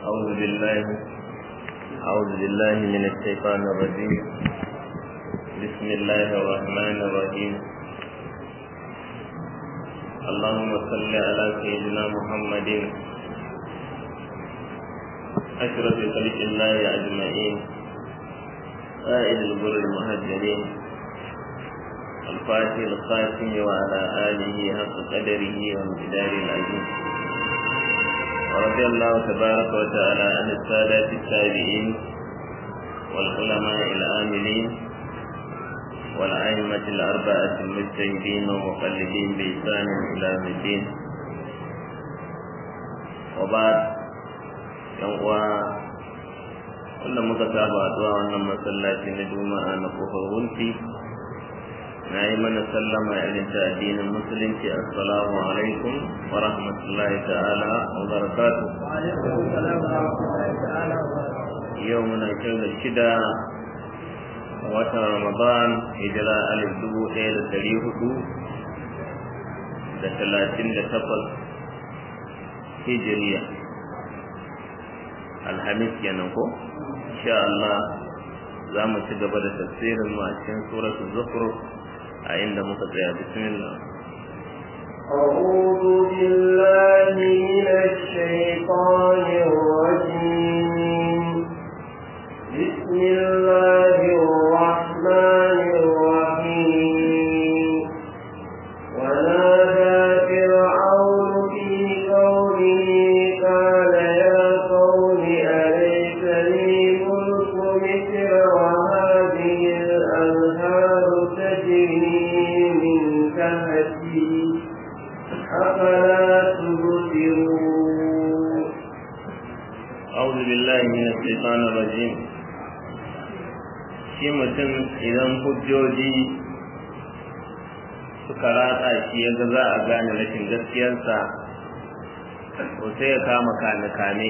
أعوذ بالله أعوذ بالله من الشيطان الرجيم بسم الله الرحمن الرحيم اللهم صل على سيدنا محمد أشرف خلق الله أجمعين قائد البر المهجرين الفاتح الخاتم وعلى آله حق قدره وامتدار العزيز ورضي الله تبارك وتعالى عن السادات التابعين والعلماء العاملين والأئمة الأربعة المجتهدين ومقلدين بإحسان إلى يوم الدين وبعد يوم kullum muka saba addu'a wannan masallaci na juma'a na kofar wunti na yi mana sallama irin ta addinin musulunci assalamu alaikum wa rahmatullahi ta'ala wa barakatu yau muna da shida a watan ramadan hijira alif dubu ɗaya da ɗari hudu da talatin da takwas hijiriya alhamis kenan ko insha Allah za mu ci gaba da tafsirin mu a cikin suratul zukhruf a inda muka tsaya bismillah أعوذ بالله من الشيطان الرجيم بسم الله الرحمن الرحيم ونادى فرعون في قومه قال يا قوم أليس لي ملك مصر وهذه الأنهار تجري من تحتي أفلا تبصرون أعوذ بالله من الشيطان الرجيم shi mutum idan hujjoji suka ratsa shi ya ga za a gane rashin gaskiyarsa to sai ya kama kame-kame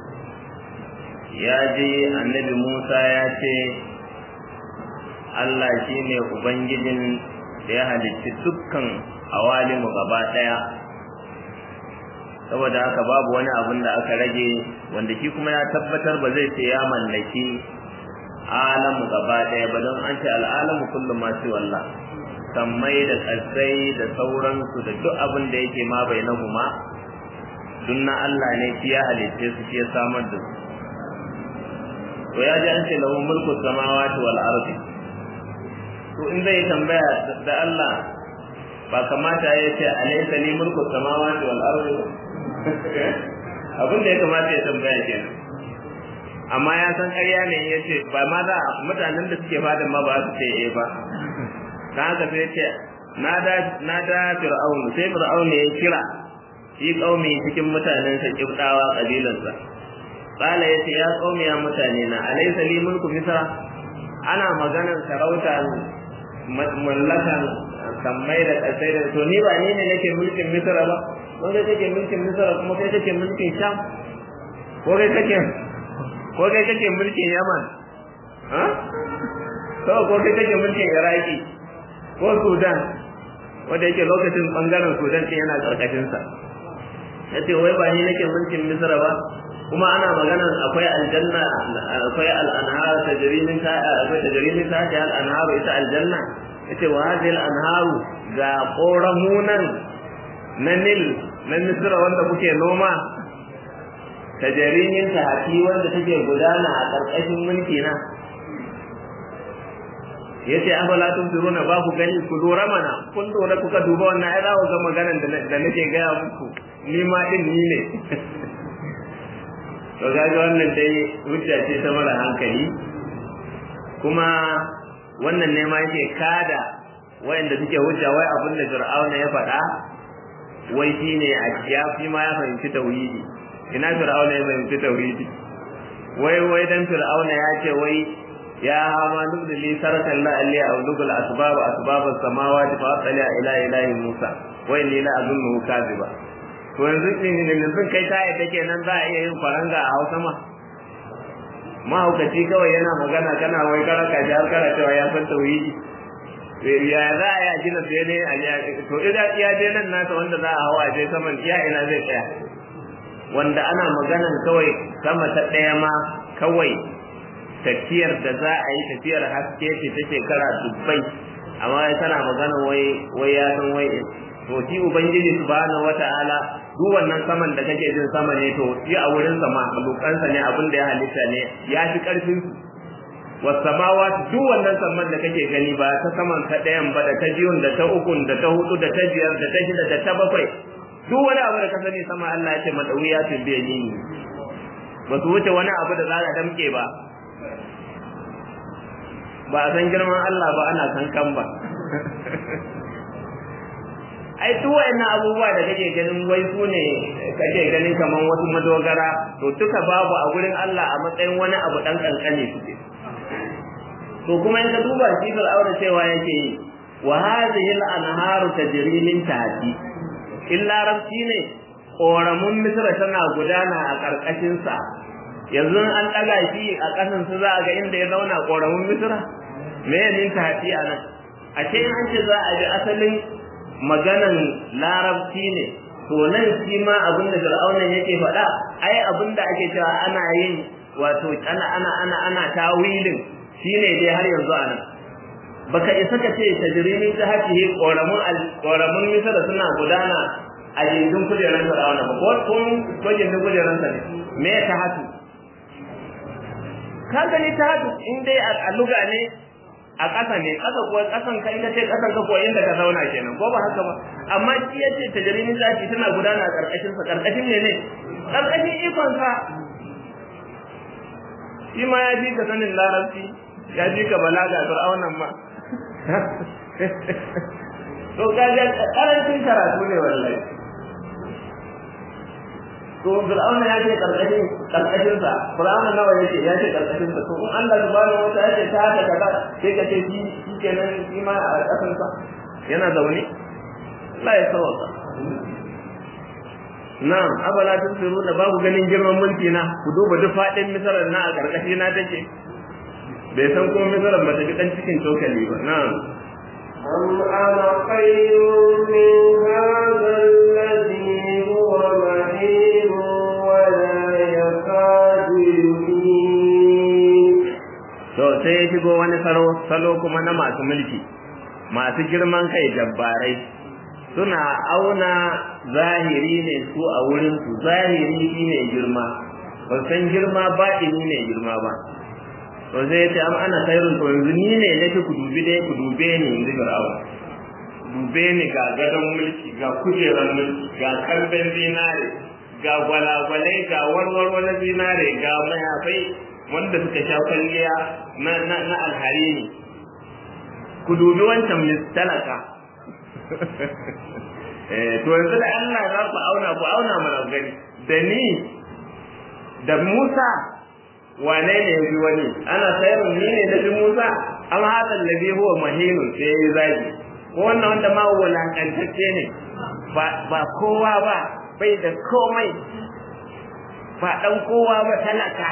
ya je annabi musa ya ce allah shi ne ubangijin da ya halicci dukkan awalimu gaba ɗaya saboda haka babu wani abin da aka rage wanda shi kuma ya tabbatar ba zai ce ya mallaki alamu gaba ɗaya ba don an ce al'alamu kullum masu wallah sammai da ƙasai da sauransu da duk abin da yake ma bai na huma duk na Allah ne shi ya halitte su shi ya samar da su to ya ji an ce lahu mulku samawati wal ardi to in zai tambaya da Allah ba kamata ya ce alaysa li mulku samawati wal ardi abin da ya kamata ya tambaya kenan amma ya san ƙarya ne ya ce ba ma za mutanen da suke fadin ma ba su ce eh ba dan haka sai ce na da na da fir'aun sai fir'aun ya kira shi kaumi cikin mutanen sa kibdawa kabilansa qala yace ya qaumi ya mutane na alaysa li mulku misra ana maganar sarauta mallakan sammai da kasai da to ni ba ni ne nake mulkin misra ba wanda kake mulkin misra kuma kai kake mulkin sham ko kai kake ko kai kake mulkin yaman ha to ko kai kake mulkin iraki ko sudan wanda yake lokacin bangaren sudan din yana karkashin sa yace wai ba ni nake mulkin misra ba kuma ana magana akwai aljanna akwai al-anhar tajri min ta akwai tajri min ta al-anhar ita aljanna yace wa hadhihi al-anhar ga qoramunan na nil na misra wanda kuke noma tajarimin tahati wanda take gudana a ƙarƙashin mulki na yace afala tumsiruna ba ku gani ku lura mana kun lura kuka duba wannan ai za ku ga maganar da nake gaya muku ni ma din ni ne to gaji wannan dai hujja ce ta mara hankali kuma wannan ne ma yake kada wayanda suke hujja wai abin da fir'auna ya faɗa wai shine a ya fi ma ya fahimci tauhidi ina fir'auna ya fahimci tauhidi wai wai dan fir'auna ya ce wai ya hama nubda li sarakan la alli awlugul asbab asbab as-samawati fa atla ila ilahi musa wai ni la azunnu kadhiba to yanzu ne yanzu kai ta yadda kenan za a iya yin faranga a Hausa ma mahaukaci kawai yana magana kana wai karaka shi har kana cewa ya san tauhidi ya za a yi gina sai ne a to idan ya je nan nasa wanda za a hawa je saman iya ina zai tsaya wanda ana maganan kawai sama ta ɗaya ma kawai tafiyar da za a yi tafiyar haske ce ta shekara dubbai amma tana magana wai wai ya san wai to shi ubangiji subhanahu wata'ala duk wannan saman da kake jin sama ne to shi a wurin sama malukansa ne abin da ya halitta ne ya fi karfin su wasamawa duk wannan saman da kake gani ba ta saman ta ɗayan ba da ta biyun da ta ukun da ta hudu da ta biyar da ta shida da ta bakwai duk wani abu da ka sani sama Allah ya ce madawiya tun biya ni ba su wuce wani abu da za a damke ba ba a san girman Allah ba ana san kan ba ai duk wayannan abubuwa da kake ganin wai su ne kake ganin kaman wasu madogara to duka babu a gurin Allah a matsayin wani abu dan kankane suke to kuma in ka duba shi aure cewa yake yi wa hadhihi al-anharu tajri min tahti illa rabbi ne koramun misra tana gudana a karkashin sa yanzu an daga shi a kasan su za a ga inda ya zauna koramun misra me min tahti anan a ce an ce za a bi asalin maganan larabci ne to nan shi ma abin da fir'aunan yake faɗa ai abin da ake cewa ana yin wato ana ana ana ana tawilin shine dai har yanzu anan baka isa ka ce tajrimin ta hakihi koramun koramun misala suna gudana a gindin kujeran fir'auna ba ko kun ko gindin kujeran sa ne me ta hatu ka gani ta hatu in dai a luga ne a ƙasa ne ƙasa kuwa ƙasan kai ka ce ƙasan ka kuwa inda ka zauna kenan ko ba haka ba amma shi ya ce tajrimin zaki tana gudana a ƙarƙashin sa ƙarƙashin ne ne ƙarƙashin ikon sa shi ma ya ji ka sanin larabci ya ji ka balaga fir'aunan ma to kaga karancin karatu ne wallahi to fir'auna ya ce karkashin karkashin sa fir'auna nawa yake ya ce karkashin sa to in Allah subhanahu wa ta'ala ya ta haka kaza sai ka ce shi kenan shi ma a kasan sa yana zaune la ya sawaka na'am abala tusiru da babu ganin girman mulki na ku duba duk fadin misalan na a karkashi na take bai san kuma misalan ba ta bi dan cikin cokali ba na'am أم أنا خير من هذا الذي هو مهين ولا يكاد يبين to sai ya shigo wani salo salo kuma na masu mulki masu girman kai jabbarai suna auna zahiri ne su a wurin su zahiri shine girma ba san girma baɗini ne girma ba to sai ya ce am ana khairun to yanzu ni ne nake ku dubi dai ku dube ni in ji fir'aun dube ni ga gadon mulki ga kujerar mulki ga kalben zinare ga gwalagwalai ga warwaro na zinare ga mayafai wanda suka sha kwalliya na na na alharini ku dubi wancan mistalaka eh to yanzu da Allah za ku auna ku auna mana gani da ni da Musa wane ne yafi wani ana sayar ni ne da Musa am hadal ladhi huwa mahinun sai ya zagi ko wannan wanda ma wulakantacce ne ba ba kowa ba bai da komai ba dan kowa ba talaka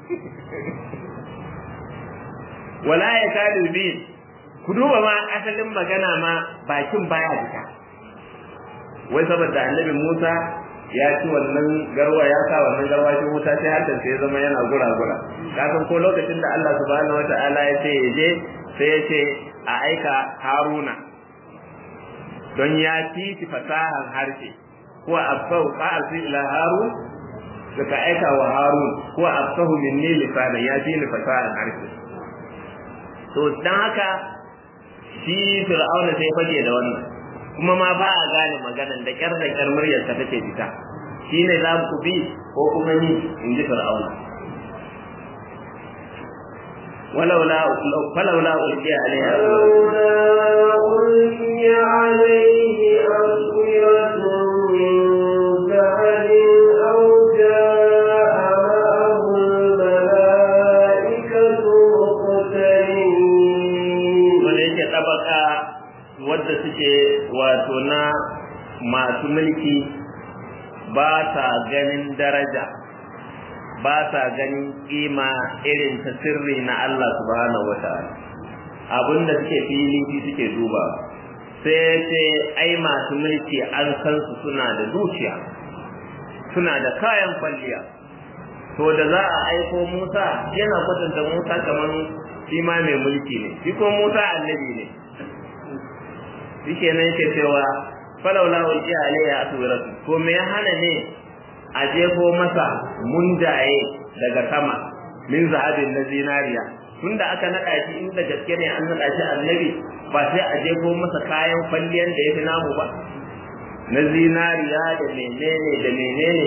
wala ya kadu bi ku duba ma asalin magana ma bakin baya duka wai saboda annabi Musa ya ci wannan garwa ya sa wannan garwa shi wuta sai hakan sai zama yana gura-gura kasan ko lokacin da Allah subhanahu wata'ala ya ce ya je sai ya ce a aika Haruna don ya ci ci fasahar harshe ko absau fa arsi ila Harun suka aika wa Harun ko absahu minni lisana ya ci ni fasahar harshe to dan haka shi Fir'auna sai fage da wannan kuma ma ba a gane maganan da kyar da kyar muryar ta take fita shine za ku bi ko kuma ni in ji fir'auna ولولا فلولا ألقي عليه فلولا ألقي عليه أسورة من ذهب أو جاء معه الملائكة مقترنين wanda yake tabaka wadda suke wato na masu mulki ba sa ganin daraja ba sa ganin kima irin ta sirri na Allah subhanahu wataala abinda suke fili shi suke duba sai ce ai masu mulki an san su suna da dukiya suna da kayan kwalliya to da za a aiko Musa yana kwatanta Musa kamar shi ma mai mulki ne shi ko Musa annabi ne shike nan yake cewa falawla ulqiya alayya aswiratu ko me ya hana ne a jefo masa mundaye daga sama min zahabin na zinariya tunda aka naɗa shi inda gaske ne an naɗa shi annabi ba sai a jefo masa kayan kwalliyan da ya fi namu ba na zinariya da menene da menene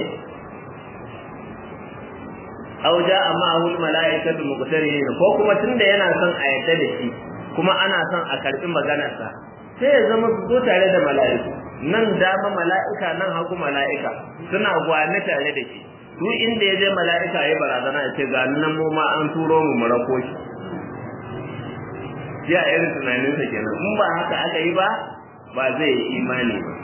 aw ja'a ma'ahu al-mala'ikatu muqtarin ko kuma tunda yana son a yadda da shi kuma ana son a karbi maganarsa sai ya zama su zo tare da mala'iku nan dama mala'ika nan hagu mala'ika suna gwane tare da shi su inda ya je mala'ika ya barazana ya ce ga nan mu ma an turo mu mu rako shi ya irin tunaninsa kenan in ba haka aka yi ba ba zai yi imani ba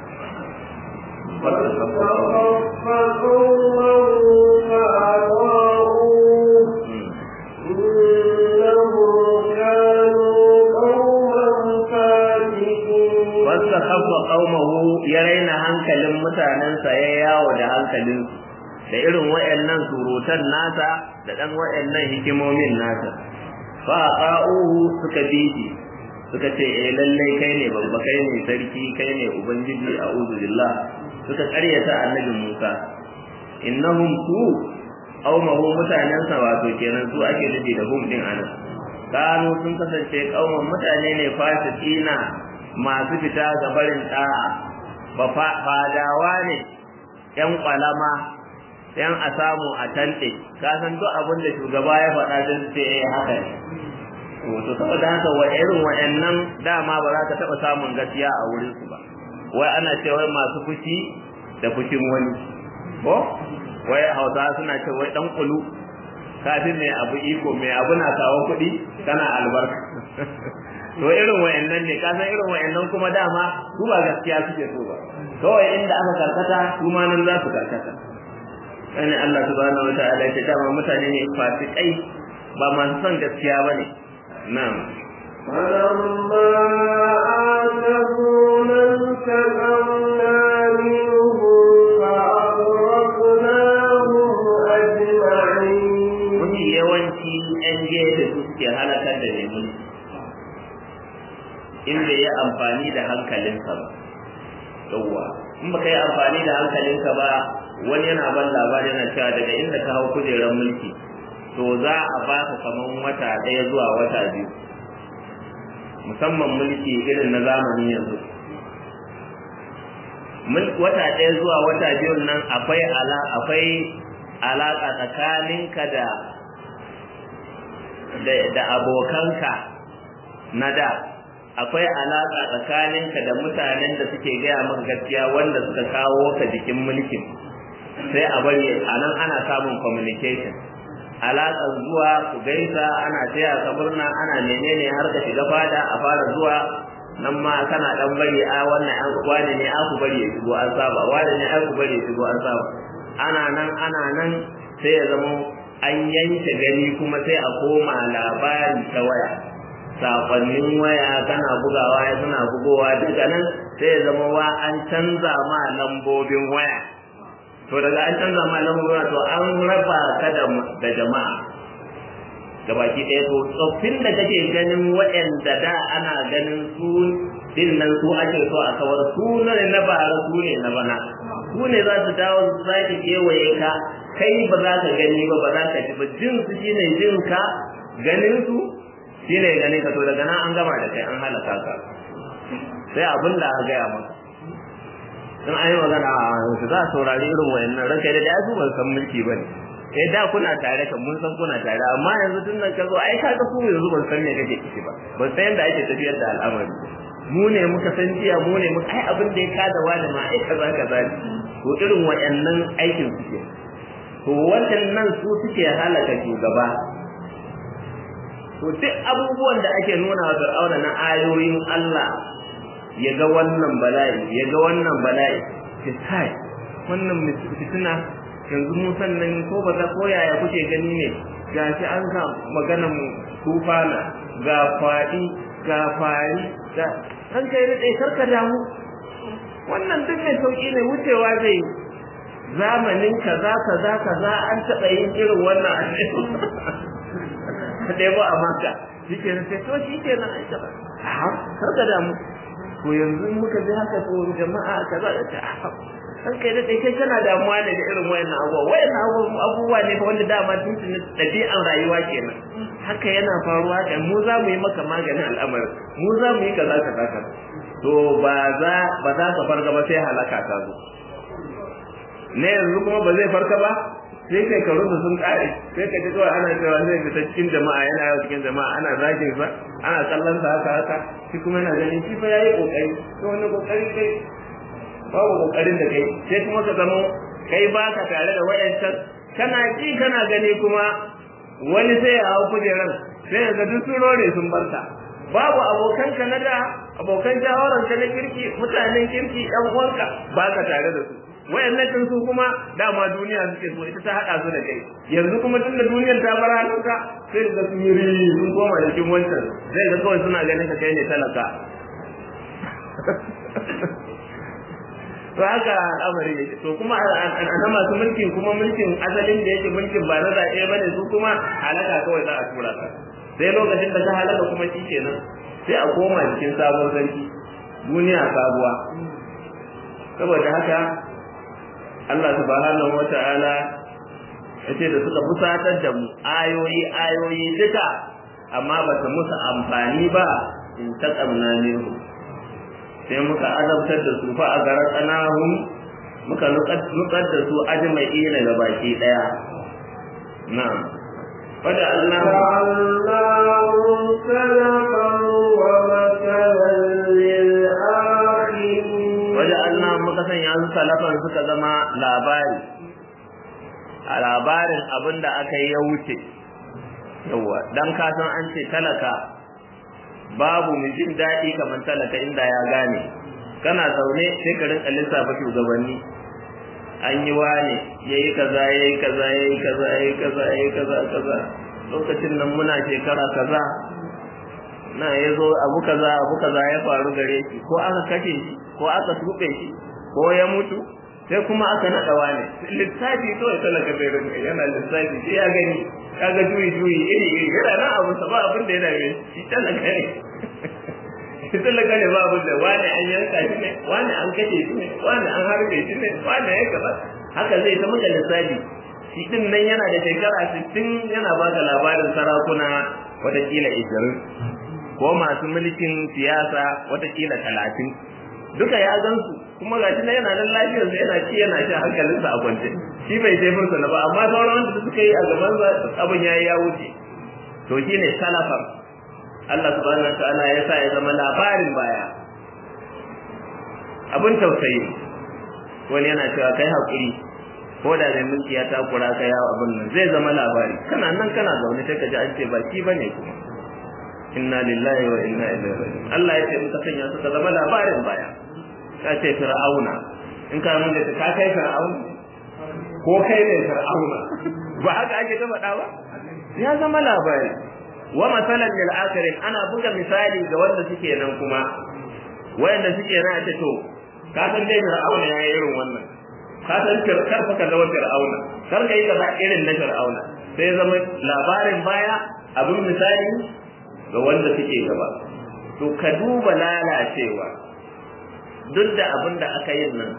Wasta kafa ƙaumahu ya raina hankalin mutanensa ya yawo da hankalin da irin waɗannan surutan nasa da ɗan waɗannan hikimomin nasa. Fa ƙa'uhu suka bi shi suka ce eh lallai kai ne babba kai ne sarki kai ne ubangiji a billah suka karyata annabi Musa innahum su qaumahu mutanensa wato kenan su ake nufi da hum din anan kanu sun kasance kauman mutane ne fasiqina masu fita ga barin da'a ba fadawa ne yan kwalama yan a samu a tante ka san duk abin da shugaba ya faɗa don ce eh haka ne to saboda haka wa irin wa'annan dama ba za ka taɓa samun gaskiya a wurin su ba wai ana cewa masu fushi da fushin wani ko wai hausa suna ce wai dan kulu kafin mai abu iko mai abu na kawo kuɗi kana albarka to irin wa'annan ne ka san irin wa'annan kuma dama su ba gaskiya suke so ba kawai inda aka karkata su ma nan za su karkata sani Allah subhanahu wa ta'ala ya ce dama mutane ne fasikai ba masu son gaskiya bane نعم فلما آتفونا انتقمنا منهم فأغرقناهم أجمعين Mafi yawanci ‘yan gefe su suke halakar da neman in bai yi amfani da hankalinsa ba. Yawwa, in baka yi amfani da hankalinka ba wani yana ban labari yana cewa daga inda ka hau kujerar mulki to za a ba ka kaman wata ɗaya zuwa wata biyu musamman mulki irin na zamani yanzu wata ɗaya zuwa wata biyun nan akwai ala akwai alaƙa tsakaninka da da abokanka na da akwai alaƙa tsakaninka da mutanen da suke gaya maka gaskiya wanda suka kawo ka jikin mulkin sai a bari a nan ana samun communication alaƙar zuwa ku gaisa ana taya ka murna ana menene har ka shiga fada a fara zuwa nan ma kana dan bari a wannan an wani ne aku bari ya shigo an saba wani ne aku bari ya shigo an saba ana nan ana nan sai ya zama an yanke gani kuma sai a koma labari ta waya sakonnin waya kana bugawa ya suna bugowa daga nan sai ya zama wa an canza ma lambobin waya to daga an canza ma lamura to an raba ka da jama'a da baki ɗaya to tsoffin da kake ganin waɗanda da ana ganin su din nan su ake so a kawar su ne na bara su ne na bana su ne za su dawo su sake kewaye ka kai ba za ka gani ba ba za ka ji ba jin su shine jin ka ganin su shine ganin ka to daga nan an gama da kai an halaka ka sai abin da aka gaya maka in an yi magana a yanzu za a saurari irin wayannan ranka da ya su ban san mulki ba ne eh da kuna tare kan mun san kuna tare amma yanzu tun nan ka zo ai ka ga ku yanzu ban san me kake ciki ba ban san yadda ake tafiyar da al'amari mu ne muka san jiya mu ne muka ai abin da ya kada wani ma ai kaza kaza to irin wayannan aikin suke to waɗannan su suke halaka shugaba to duk abubuwan da ake nuna wa Fir'auna na ayoyin Allah ya ga wannan bala'i ya ga wannan bala'i ki kai wannan fitina yanzu mu sannan ko ba za ko yaya kuke gani ne ga shi an sa maganan tufana ga faɗi ga fari ga an kai da ɗai karka damu wannan duk mai sauƙi ne wucewa zai zamanin kaza kaza kaza an taɓa yin irin wannan a ɗaya ba a maka shi ke nan sai to shi ke nan an taɓa a har ka damu to yanzu muka ji haka to jama'a kaza da ta san kai da kai kana damuwa ne da irin wayannan abubuwa wayannan abubuwa ne fa wanda dama tun tun ɗabi'an rayuwa kenan haka yana faruwa haka mu za mu yi maka maganin al'amarin mu za mu yi kaza kaza kaza to ba za ba za ka farga ba sai halaka ta zo ne yanzu kuma ba zai farka ba sai kai ka rubu sun kare sai ka ji kawai ana cewa zai fita cikin jama'a yana yawa cikin jama'a ana zagin sa ana kallon sa haka haka shi kuma yana ganin shi fa yayi kokari to wani kokari kai babu kokarin da kai sai kuma ka zama kai baka tare da wayancan kana ji kana gani kuma wani sai ya hau kujeran sai ya ga duk sun rore sun barka babu abokan ka na da abokan jawaran ka na kirki mutanen kirki ɗan uwanka baka tare da su wayannan din su kuma dama duniya suke so ita ta hada su da kai yanzu kuma tunda duniyar ta bar hannunka sai da su yi sun koma cikin wancan zai ga kawai suna ganin ka kai ne talaka to haka al'amari yake to kuma ana masu mulkin kuma mulkin asalin da yake mulkin ba na zaɓe ba ne su kuma halaka kawai za a tura ka sai lokacin da ka halaka kuma shi kenan sai a koma cikin sabon sarki duniya sabuwa saboda haka Allah subhanahu wa ta'ala ya ce da suka fusatar da mu ayoyi ayoyi duka amma ba ta musu amfani ba in taƙamna minhu sai muka azabtar da su fa a garar tsanahun muka nukar da su ajma'i na ga baki daya na fada Allah جعلناهم سلفا ومثلا للآخرين waje Allah muka sanya su salafan suka zama labari a labarin abin da aka yi ya wuce yawa dan kasan an ce talaka babu mu jin daɗi kamar talaka inda ya gane kana zaune sai ka rinka lissafa shugabanni an yi wane yayi kaza yayi kaza yayi kaza yayi kaza yayi kaza kaza lokacin nan muna shekara kaza na ya zo abu kaza abu kaza ya faru gare shi ko aka kashe shi ko aka tuɓe shi ko ya mutu sai kuma aka naɗa wane lissafi kawai talaka bai rinka yana lissafi sai ya gani kaga juyi juyi iri iri yana nan abu sa ba abin da ya dame shi talaka ne shi talaka ne ba abin da wani an yanka shi ne wani an kashe shi ne wani an harbe shi ne wani ya kaza haka zai ta maka lissafi shi din nan yana da shekara sittin yana baka labarin sarakuna watakila ishirin ko masu mulkin siyasa watakila talatin duka ya gansu kuma ga shi yana nan lafiyarsa yana ci yana shi hankalinsa a kwance shi bai sai fursa na ba amma sauran wanda suka yi a gaban abin yayi ya wuce to shine salafan Allah subhanahu wataala ya sa ya zama labarin baya abin tausayi wani yana cewa kai hakuri ko da mai mulki ya takura ka yawo abin nan zai zama labari kana nan kana zaune sai ka ji an ce ba shi bane kuma inna lillahi wa inna ilaihi raji'un Allah ya ce muka sanya suka zama labarin baya ka ce fir'auna in ka mun da ka kai fir'auna ko kai ne fir'auna ba haka ake ta faɗa ba ya zama labari wa masalan lil akhirin ana buga misali ga wanda suke nan kuma wayanda suke nan ta to ka san dai fir'auna ya yi irin wannan ka san kar fa kaza fir'auna kar kai kaza irin na fir'auna sai zama labarin baya abin misali ga wanda suke gaba to ka duba lalacewa duk da abin da aka yin nan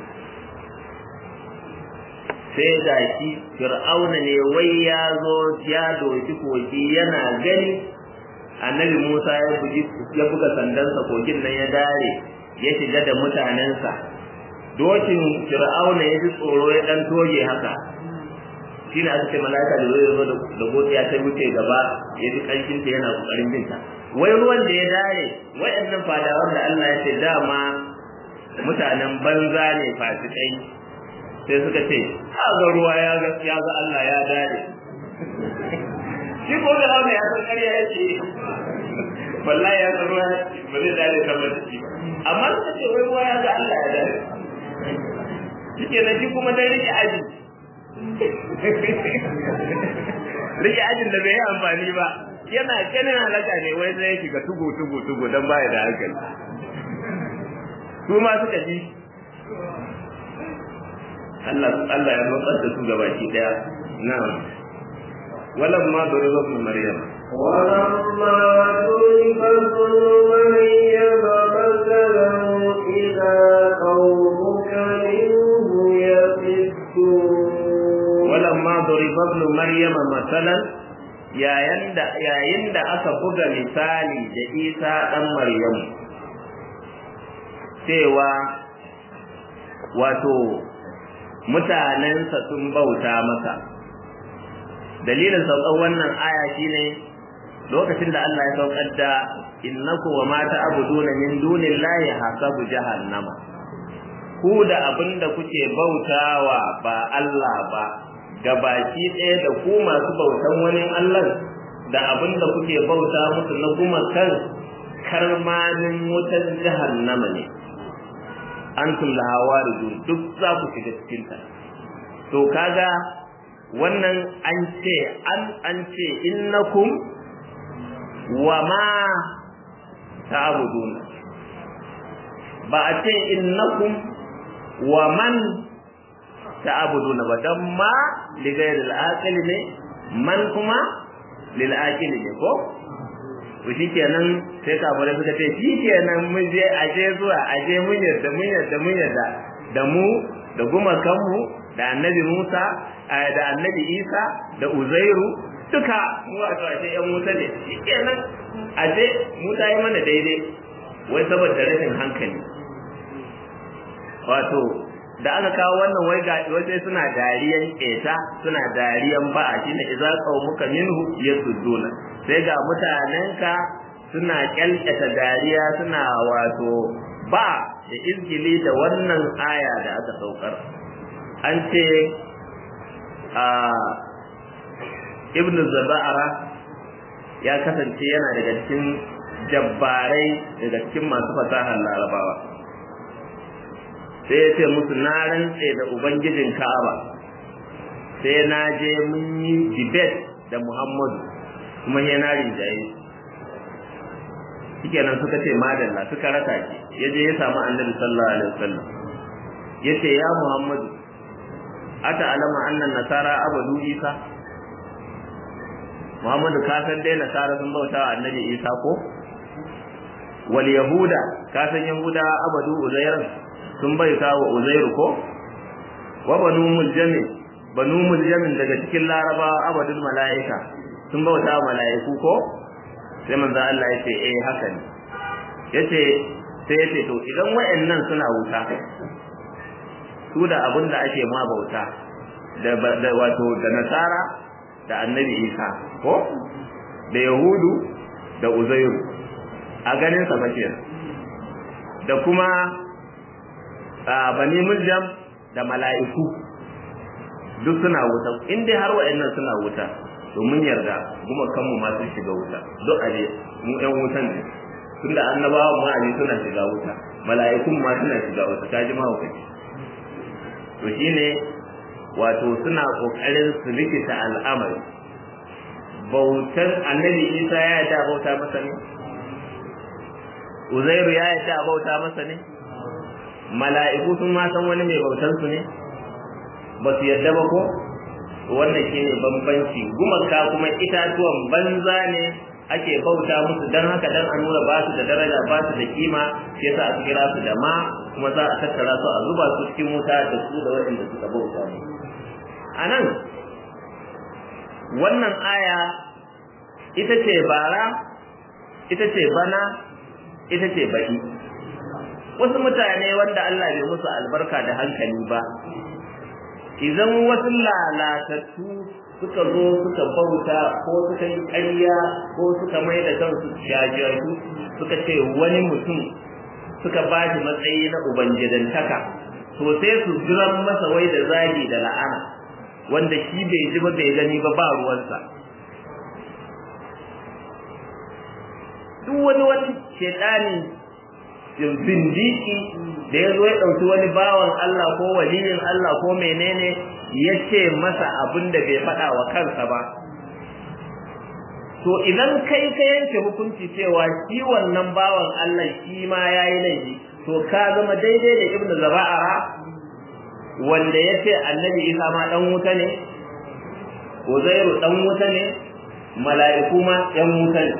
sai ga shi fir'auna ne wai ya zo ya doki kogi yana gani annabi musa ya bugi ya buga sandansa kogin nan ya dare ya shiga da mutanensa dokin fir'auna ya ji tsoro ya dan toge haka shi ne aka ce malaka da zai zo da godiya ta wuce gaba ya ji kanshin ta yana kokarin binta wai ruwan da ya dare wayannan fadawan da Allah ya ce dama mutanen banza ne fasikai sai suka ce ga ruwa ya ga ya ga Allah ya dare shi ko da Allah ya san kariya yake wallahi ya san ruwa ba zai dare kamar shi amma suka ce wai ruwa ya ga Allah ya dare shike na shi kuma dai rike aji rike ajin da bai yi amfani ba yana ganin halaka ne wai zai shiga tugu tugu tugu dan baya da hankali su ma suka ji Allah Allah ya nutsar da su gabaki daya na'am walamma duriba ibn maryam ولما ضرب ابن مريم مثلا إذا قومك منه يصدون walamma duriba ibn maryam masalan yayin da yayin da aka buga misali da Isa dan Maryam cewa wato mutanensa sun bauta masa dalilin saukar wannan aya shine lokacin da Allah ya saukar da innaku wa ma ta'buduna min dunillahi hasabu jahannama ku da abinda kuke bautawa ba Allah ba gabaki ɗaya da ku masu bautan wani Allah da abinda kuke bauta musu na kuma kan karmanin wutar jahannama ne antum laha waridun duk za ku shiga cikin ta to kaga wannan an ce an an ce innakum wa ma ta'budun ba a ce innakum wa man ta'buduna ba dan ma li ghayril aqil ne man kuma lil aqil ne ko to shikenan sai kafare suka ce shikenan mun je aje zuwa aje mun yarda mun yarda mun yarda da mu da gumakan mu da annabi Musa da annabi Isa da Uzairu duka mu a ce yan Musa ne shikenan aje mu ta yi mana daidai wai saboda rashin hankali wato da aka kawo wannan wai ga wai suna dariyan keta suna dariyan ba'a shine idza qaumuka minhu yasudduna sai ga mutanenka suna kyalkata dariya suna wato ba da izgili da wannan aya da aka saukar an ce a ibnu zaba'ara ya kasance yana daga cikin jabbarai daga cikin masu fasahar larabawa sai ya ce musu na rantse da ubangijin ka'aba sai na je mun yi debate da muhammadu kuma ya na rinjaye shike nan suka ce madalla suka raka shi ya je ya samu annabi sallallahu alaihi wasallam ya ce ya muhammadu ata alama annan nasara abadu isa muhammadu ka san dai nasara sun bauta wa annabi isa ko wal yahuda ka san yahuda abadu uzairan sun bauta wa uzairu ko wa banu muljami banu muljamin daga cikin larabawa abadul mala'ika sun bauta wa mala'iku ko sai manzo Allah ya ce eh haka ne yace sai yace to idan wayannan suna wuta su da abin da ake ma bauta da wato da nasara da annabi isa ko da yahudu da uzairu a ganin sa bace da kuma bani muljam da mala'iku duk suna wuta in dai har wayannan suna wuta to mun yarda kuma kanmu ma sun shiga wuta duk aje mu ɗan wutan ne tunda annabawa ma aje suna shiga wuta mala'ikun ma suna shiga wuta kaji ma hukunci to shine wato suna kokarin su rikita al'amari bautar annabi Isa ya yarda bauta masa ne Uzairu ya yarda bauta masa ne mala'iku sun ma san wani mai bautar su ne ba su yarda ba ko wannan shine bambanci gumaka kuma itatuwan banza ne ake bauta musu dan haka dan a nuna ba su da daraja ba su da kima sai yasa a kira su da ma kuma za a tattara su a zuba su cikin wuta da su da waɗanda suka bauta mu anan wannan aya ita ce bara ita ce bana ita ce baki wasu mutane wanda Allah bai musu albarka da hankali ba idan wasu lalatattu suka zo suka bauta ko suka yi ƙarya ko suka mai da kansu jajiyarsu suka ce wani mutum suka ba shi matsayi na ubangidantaka to sai su jiran masa wai da zagi da la'ana wanda shi bai ji ba bai gani ba ba ruwansa duk wani wani shedani zindiki da ya zo ya ɗauki wani bawan Allah ko waliyin Allah ko menene ya ce masa abin da bai faɗa wa kansa ba to idan kai ka yanke hukunci cewa shi wannan bawan Allah shi ma ya yi laifi to ka zama daidai da ibnu zaba'ara wanda ya ce annabi isa ma dan wuta ne uzairu dan wuta ne mala'iku ma yan wuta ne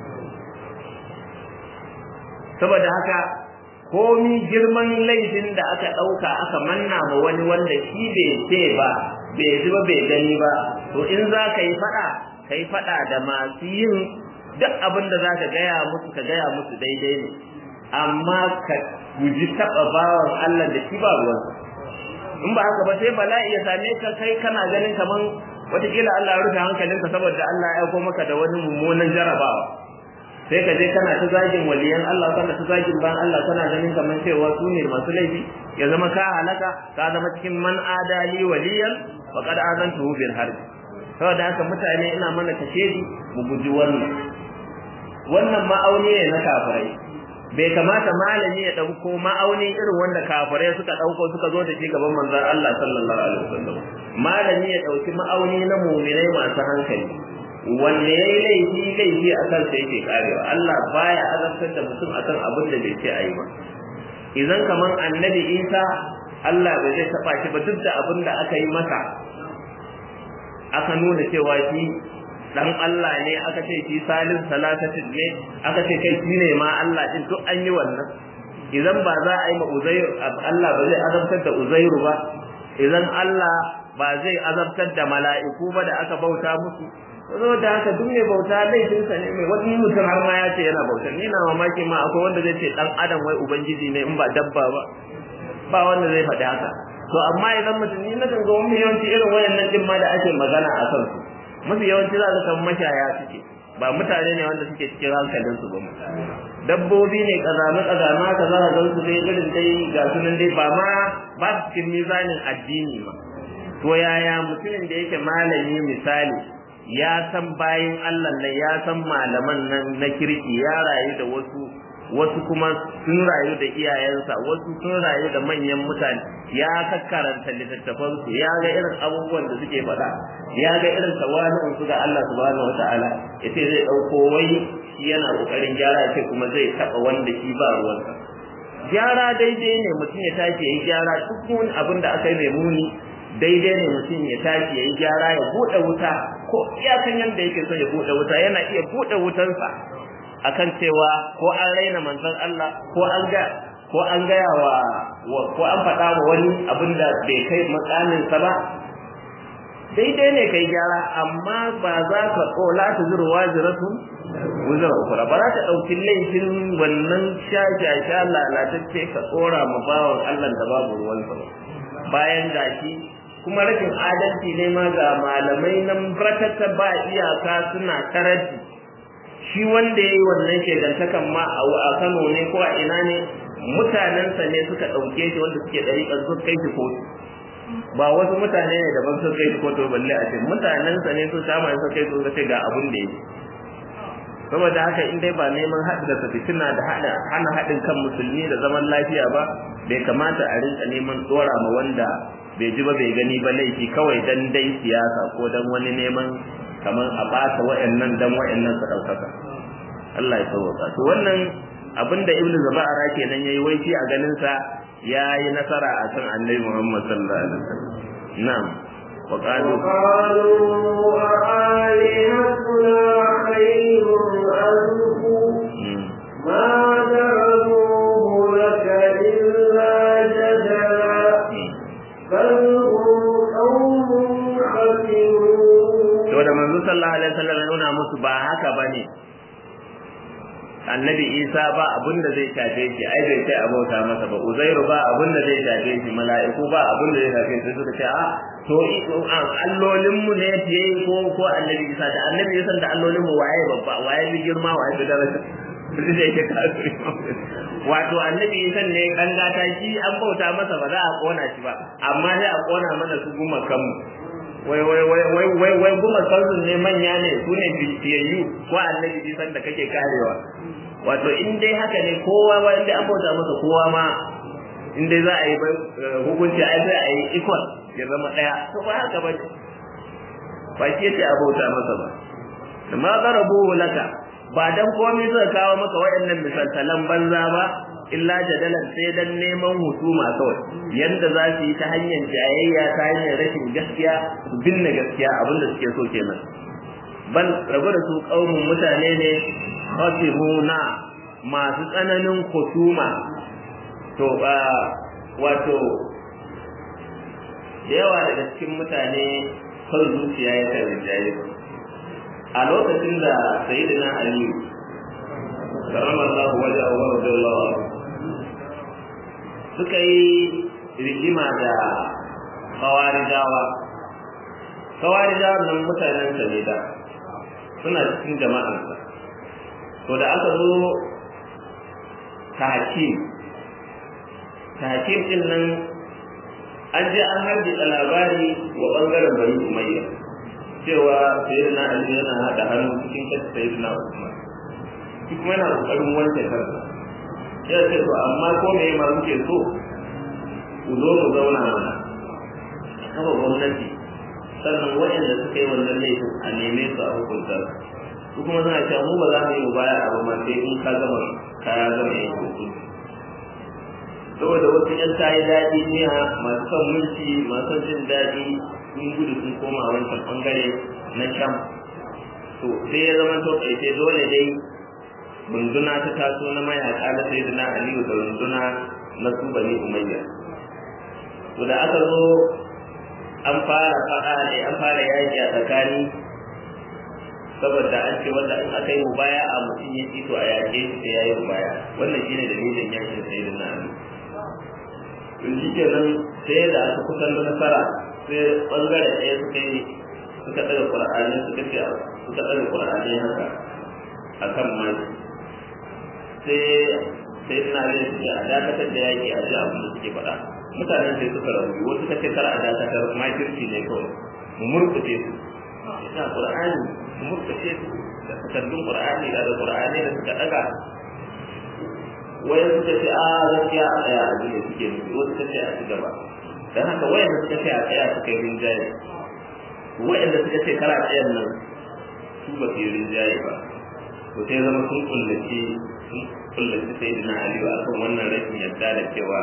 saboda haka komi girman laifin da aka ɗauka aka manna ma wani wanda shi bai ce ba bai ji ba bai gani ba to in za ka yi faɗa ka yi faɗa da masu yin duk abin da za ka gaya musu ka gaya musu daidai ne amma ka guji taɓa bawan Allah da shi ba ruwan in ba haka ba sai bala'i ya same ka kai kana ganin kaman wataƙila Allah ya rufe hankalinka saboda Allah ya aiko maka da wani mummunan jarabawa sai ka je kana ta zagin waliyan Allah kana ta zagin bayan Allah kana ganin kaman cewa su ne masu laifi ya zama ka halaka ka zama cikin man adali waliyan wa qad azantuhu bil harb saboda haka mutane ina mana kashedi mu guji wannan wannan ma'auni ne na kafirai bai kamata malami ya dauko ma'auni irin wanda kafirai suka dauko suka zo da shi gaban manzon Allah sallallahu alaihi wasallam malami ya dauki ma'auni na mu'minai masu hankali wanda yayi laifi laifi a kan sa yake karewa Allah baya azabtar da mutum akan abin da bai ce ayi ba idan kaman annabi Isa Allah bai zai taba shi ba duk da abin da aka yi masa aka nuna cewa shi dan Allah ne aka ce shi salis salatatin ne aka ce kai shine ma Allah din duk an yi wannan idan ba za a yi ma Uzairu Allah ba zai azabtar da Uzairu ba idan Allah ba zai azabtar da mala'iku ba da aka bauta musu zo da haka duk mai bauta laifinsa ne mai wani mutum har ma ya ce yana bauta ni na mamaki ma akwai wanda zai ce dan adam wai ubangiji ne in ba dabba ba ba wanda zai faɗi haka to amma idan mutum ni na kan ga wani yawanci irin wayannan din ma da ake magana a kan su mafi yawanci za ka san mashaya suke ba mutane ne wanda suke cikin hankalin su ba dabbobi ne kazame kazame haka za ka gan su dai irin dai ga su nan dai ba ma ba su cikin mizanin addini ba to yaya mutumin da yake malami misali ya san bayin Allah nan ya san malaman nan na kirki ya rayu da wasu wasu kuma sun rayu da iyayensa wasu sun rayu da manyan mutane ya kakkaranta littattafan su ya ga irin abubuwan da suke faɗa ya ga irin tawali'un su ga Allah subhanahu wata'ala yace zai dauko wai shi yana kokarin gyara ce kuma zai taba wanda shi ba ruwansa gyara daidai ne mutum ya tashi yayi gyara duk wani abin da aka yi mai muni daidai ne mutum ya tashi yayi gyara ya bude wuta ko iyakan yanda yake so ya bude wuta yana iya bude wutansa akan cewa ko an raina manzon Allah ko an ga ko an gaya wa ko an faɗa wa wani abin da bai kai matsamin sa ba daidai ne kai gyara amma ba za ka kola ta zuru wajiratun wuzar ukura ba za ka ɗauki laifin wannan shashasha lalatacce ka tsora ma bawan Allah da babu ruwansa ba bayan gashi kuma rashin adalci ne ma ga malamai nan barkata ba iyaka suna karanti shi wanda ya yi wannan shegantakan ma a Kano ne ko a ina ne mutanensa ne suka ɗauke shi wanda suke ɗariƙar su kai shi kotu ba wasu mutane ne daban sun kai shi kotu balle a ce mutanensa ne su kama su kai su ce ga abun da yake saboda haka in dai ba neman haɗu da fitina da hana haɗin kan musulmi da zaman lafiya ba bai kamata a rinka neman tsora ma wanda bai ji ba bai gani ba laifi kawai dan dai siyasa ko dan wani neman kamar a ɓata wa'annan dan wa'annan su ɗaukaka Allah ya sauwaka to wannan abinda ibnu zabara kenan yayi wai shi a ganin sa yayi nasara a kan annabi Muhammad sallallahu alaihi wasallam na'am wa qalu qalu alihatuna khayrun anhu ma darabuhu laka illa jadala bal hum qawmun khasirun to da manzo sallallahu alaihi wasallam ya nuna musu ba haka bane annabi isa ba abin da zai shafe shi ai bai sai abauta masa ba uzairu ba abin da zai shafe shi mala'iku ba abin da zai shafe shi suka ce a to allolin mu ne fiye ko ko annabi isa da annabi isa da allolin mu waye babba waye bi girma waye bi daraja duk da yake kafiri wato annabi isa ne kan gata shi an bauta masa ba za a kona shi ba amma sai a kona mana su guma kanmu wai wai wai wai wai wai guma kansu ne manya ne su ne bishiyayyu ko annabi isan da kake karewa wato in dai haka ne kowa ba inda an bauta masa kowa ma in dai za a yi hukunci ai sai a yi ikon ya zama daya to ba haka ba ne ba shi yace a bauta masa ba ma zarabu laka ba dan komai suka kawo maka waɗannan misaltalan banza ba illa jadalan sai dan neman husuma kawai yanda za su yi ta hanyar jayayya ta hanyar rashin gaskiya su binne gaskiya abinda suke so kenan bal rabu da su kaumun mutane ne khasihuna masu tsananin husuma to ba wato da yawa daga cikin mutane kan zuciya ya kan rinjaye a lokacin da sayyidina aliyu karramallahu wajahu wa radiyallahu anhu suka yi rigima da kawarijawa kawarijawa nan mutanen sa ne da suna cikin jama'arsa to da aka zo tahkim tahkim din nan an je an harbi labari wa bangaren bari umayya cewa sayyidina ali yana hada hannu cikin kasa sayyidina usman shi kuma yana kokarin wanke kansa ya ce to amma ko me ma muke so ku zo mu zauna mana kafa gwamnati sannan waɗanda suka yi wannan laifin a neme su a hukunta su kuma suna cewa mu ba za mu yi baya abu ma sai in ka gama ka gama yin hukunci saboda wasu yan ta yi daɗi ne masu son mulki masu jin daɗi sun gudu sun koma wancan ɓangare na sham to sai ya zama to ƙarshe dole dai runduna ta taso na mayaƙa na sayyidina aliyu da runduna na su bani umayya to da aka zo an fara faɗa ne an fara yaƙi a tsakani saboda an ce wanda in aka yi mubaya a mutum ya ci to a yaƙe shi sai ya yi mubaya wannan shine dalilin yaƙin sayyidina aliyu in shi kenan sai da aka kusan da nasara sai bangare ɗaya suka yi suka ɗaga ƙur'ani suka ce suka ɗaga ƙur'ani haka a kan maki sai sai ina zai suke a dakatar da yaƙi a ji abin da suke faɗa mutanen sai suka rabu wasu suka ce kar a dakatar makirci ne kawai mu murkuce su ina ƙur'ani mu murkuce su da takardun ƙur'ani da ƙur'ani da suka ɗaga wayan suka ce a gaskiya a tsaya a duniya suke nufi wasu suka ce a ci gaba don haka wayan da suka ce a tsaya suka yi rinjaye wayan da suka ce kara tsayan nan su ba su yi rinjaye ba to sai zama sun kullace sun kullace sai dina aliyu a kan wannan rashin yadda da cewa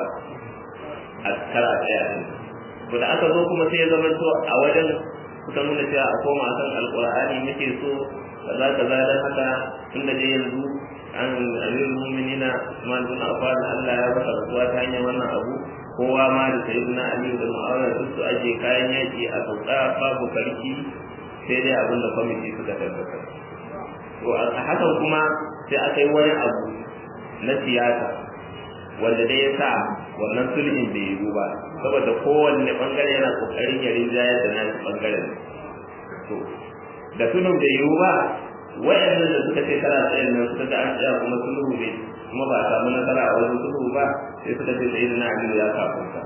a kara tsaya ne to da aka zo kuma sai ya zama to a wajen suka nuna cewa a koma kan alkur'ani muke so kaza kaza don haka tun da dai yanzu an amirul mu'minina Usman bin Affan Allah ya baka rasuwa ta hanyar wannan abu kowa ma da sayyidina Ali da Muawiya duk su aje kayan yaki a sauka babu karki sai dai abin da kwamiti suka tabbatar to a hakan kuma sai aka yi wani abu na siyasa wanda dai ya sa wannan sulhin bai yiwu ba saboda kowanne bangare yana kokarin ya rinjayar da nashi bangaren to da sulhun bai yiwu ba wayannan da suka ce kana tsayin nan suka ga an tsaya kuma sulhu ne kuma ba a samu nasara a wajen sulhu ba sai suka ce sai na aliyu ya kafunta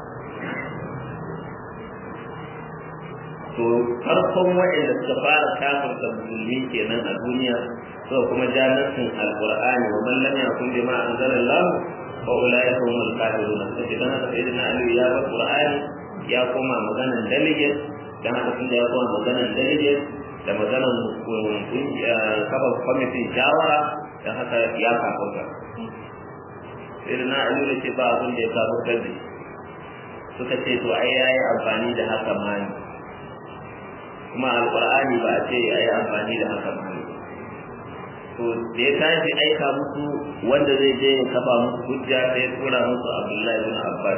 to farkon wayanda suka fara kafirta musulmi kenan a duniya so kuma jannatin alqur'ani wa man lam yakun bima anzalallahu fa ulaika humul kafirun sai dan haka sai na aliyu ya bar qur'ani ya koma maganan delegate dan haka tunda ya koma maganan delegate da maganar kafa kwamitin shawara don haka ya kafarta sai da na aliyu da ce ba abin da ya kafartar da suka ce to ai ya yi amfani da haka mani kuma alƙur'ani ba a ce ya yi amfani da haka mani to da ya tashi aika musu wanda zai je ya kafa musu hujja sai ya tura musu abdullahi bin abbas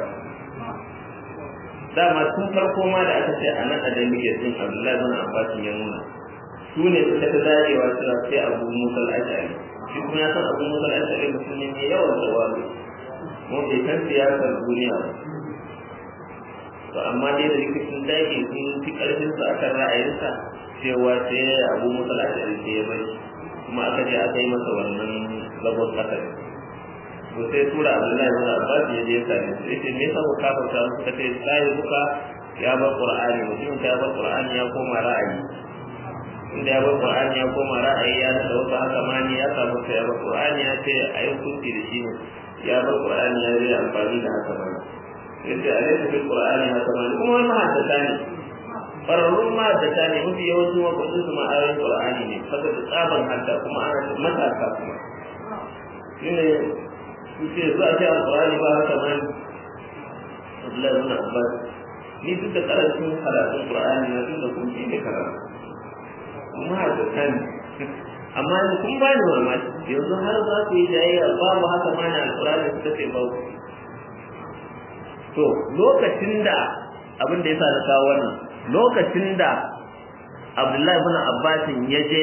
dama tun farko ma da aka ce a nan a dalilin sun abdullahi bin abbas ya nuna su ne suka ta dacewa cewa sai abu musa al-ashari shi kuma ya san abu musa al-ashari mutum ne mai yawan jawabi mu bai san siyasar duniya ba to amma dai da rikicin daji sun fi karfin sa akan ra'ayinsa cewa sai abu musa al-ashari sai ya bari kuma aka je aka yi masa wannan zabon kasar to sai tura Abdullahi ibn Abbas ya je sare su yace me yasa ka kafa suka ce sai buka ya bar Qur'ani mutum ya bar Qur'ani ya koma ra'ayi inda ya bar Qur'ani ya koma ra'ayi ya da wasu haka mani ya samu sai ya bar Qur'ani ya ce ayi hukunci da shi ne ya bar Qur'ani ya yi amfani da haka mani yace alaysa fil Qur'ani haka mani kuma wannan haddata ne fararrun ma haddata ne mafi yawancin wakwatin su ma'ayoyin Qur'ani ne saboda tsaban hadda kuma ana matasa kuma shine su ce za a ce alƙur'ani ba haka ba Abdullahi ibn Abbas ni duk da karancin karatun Qur'ani na duk da kun ji ne karatu kuma da kan amma yanzu kun ba ni mamaki yanzu har za ku yi jayayya babu haka ma na alƙur'ani suka ce babu to lokacin da abin da yasa na kawo wannan lokacin da Abdullahi ibn Abbas ya je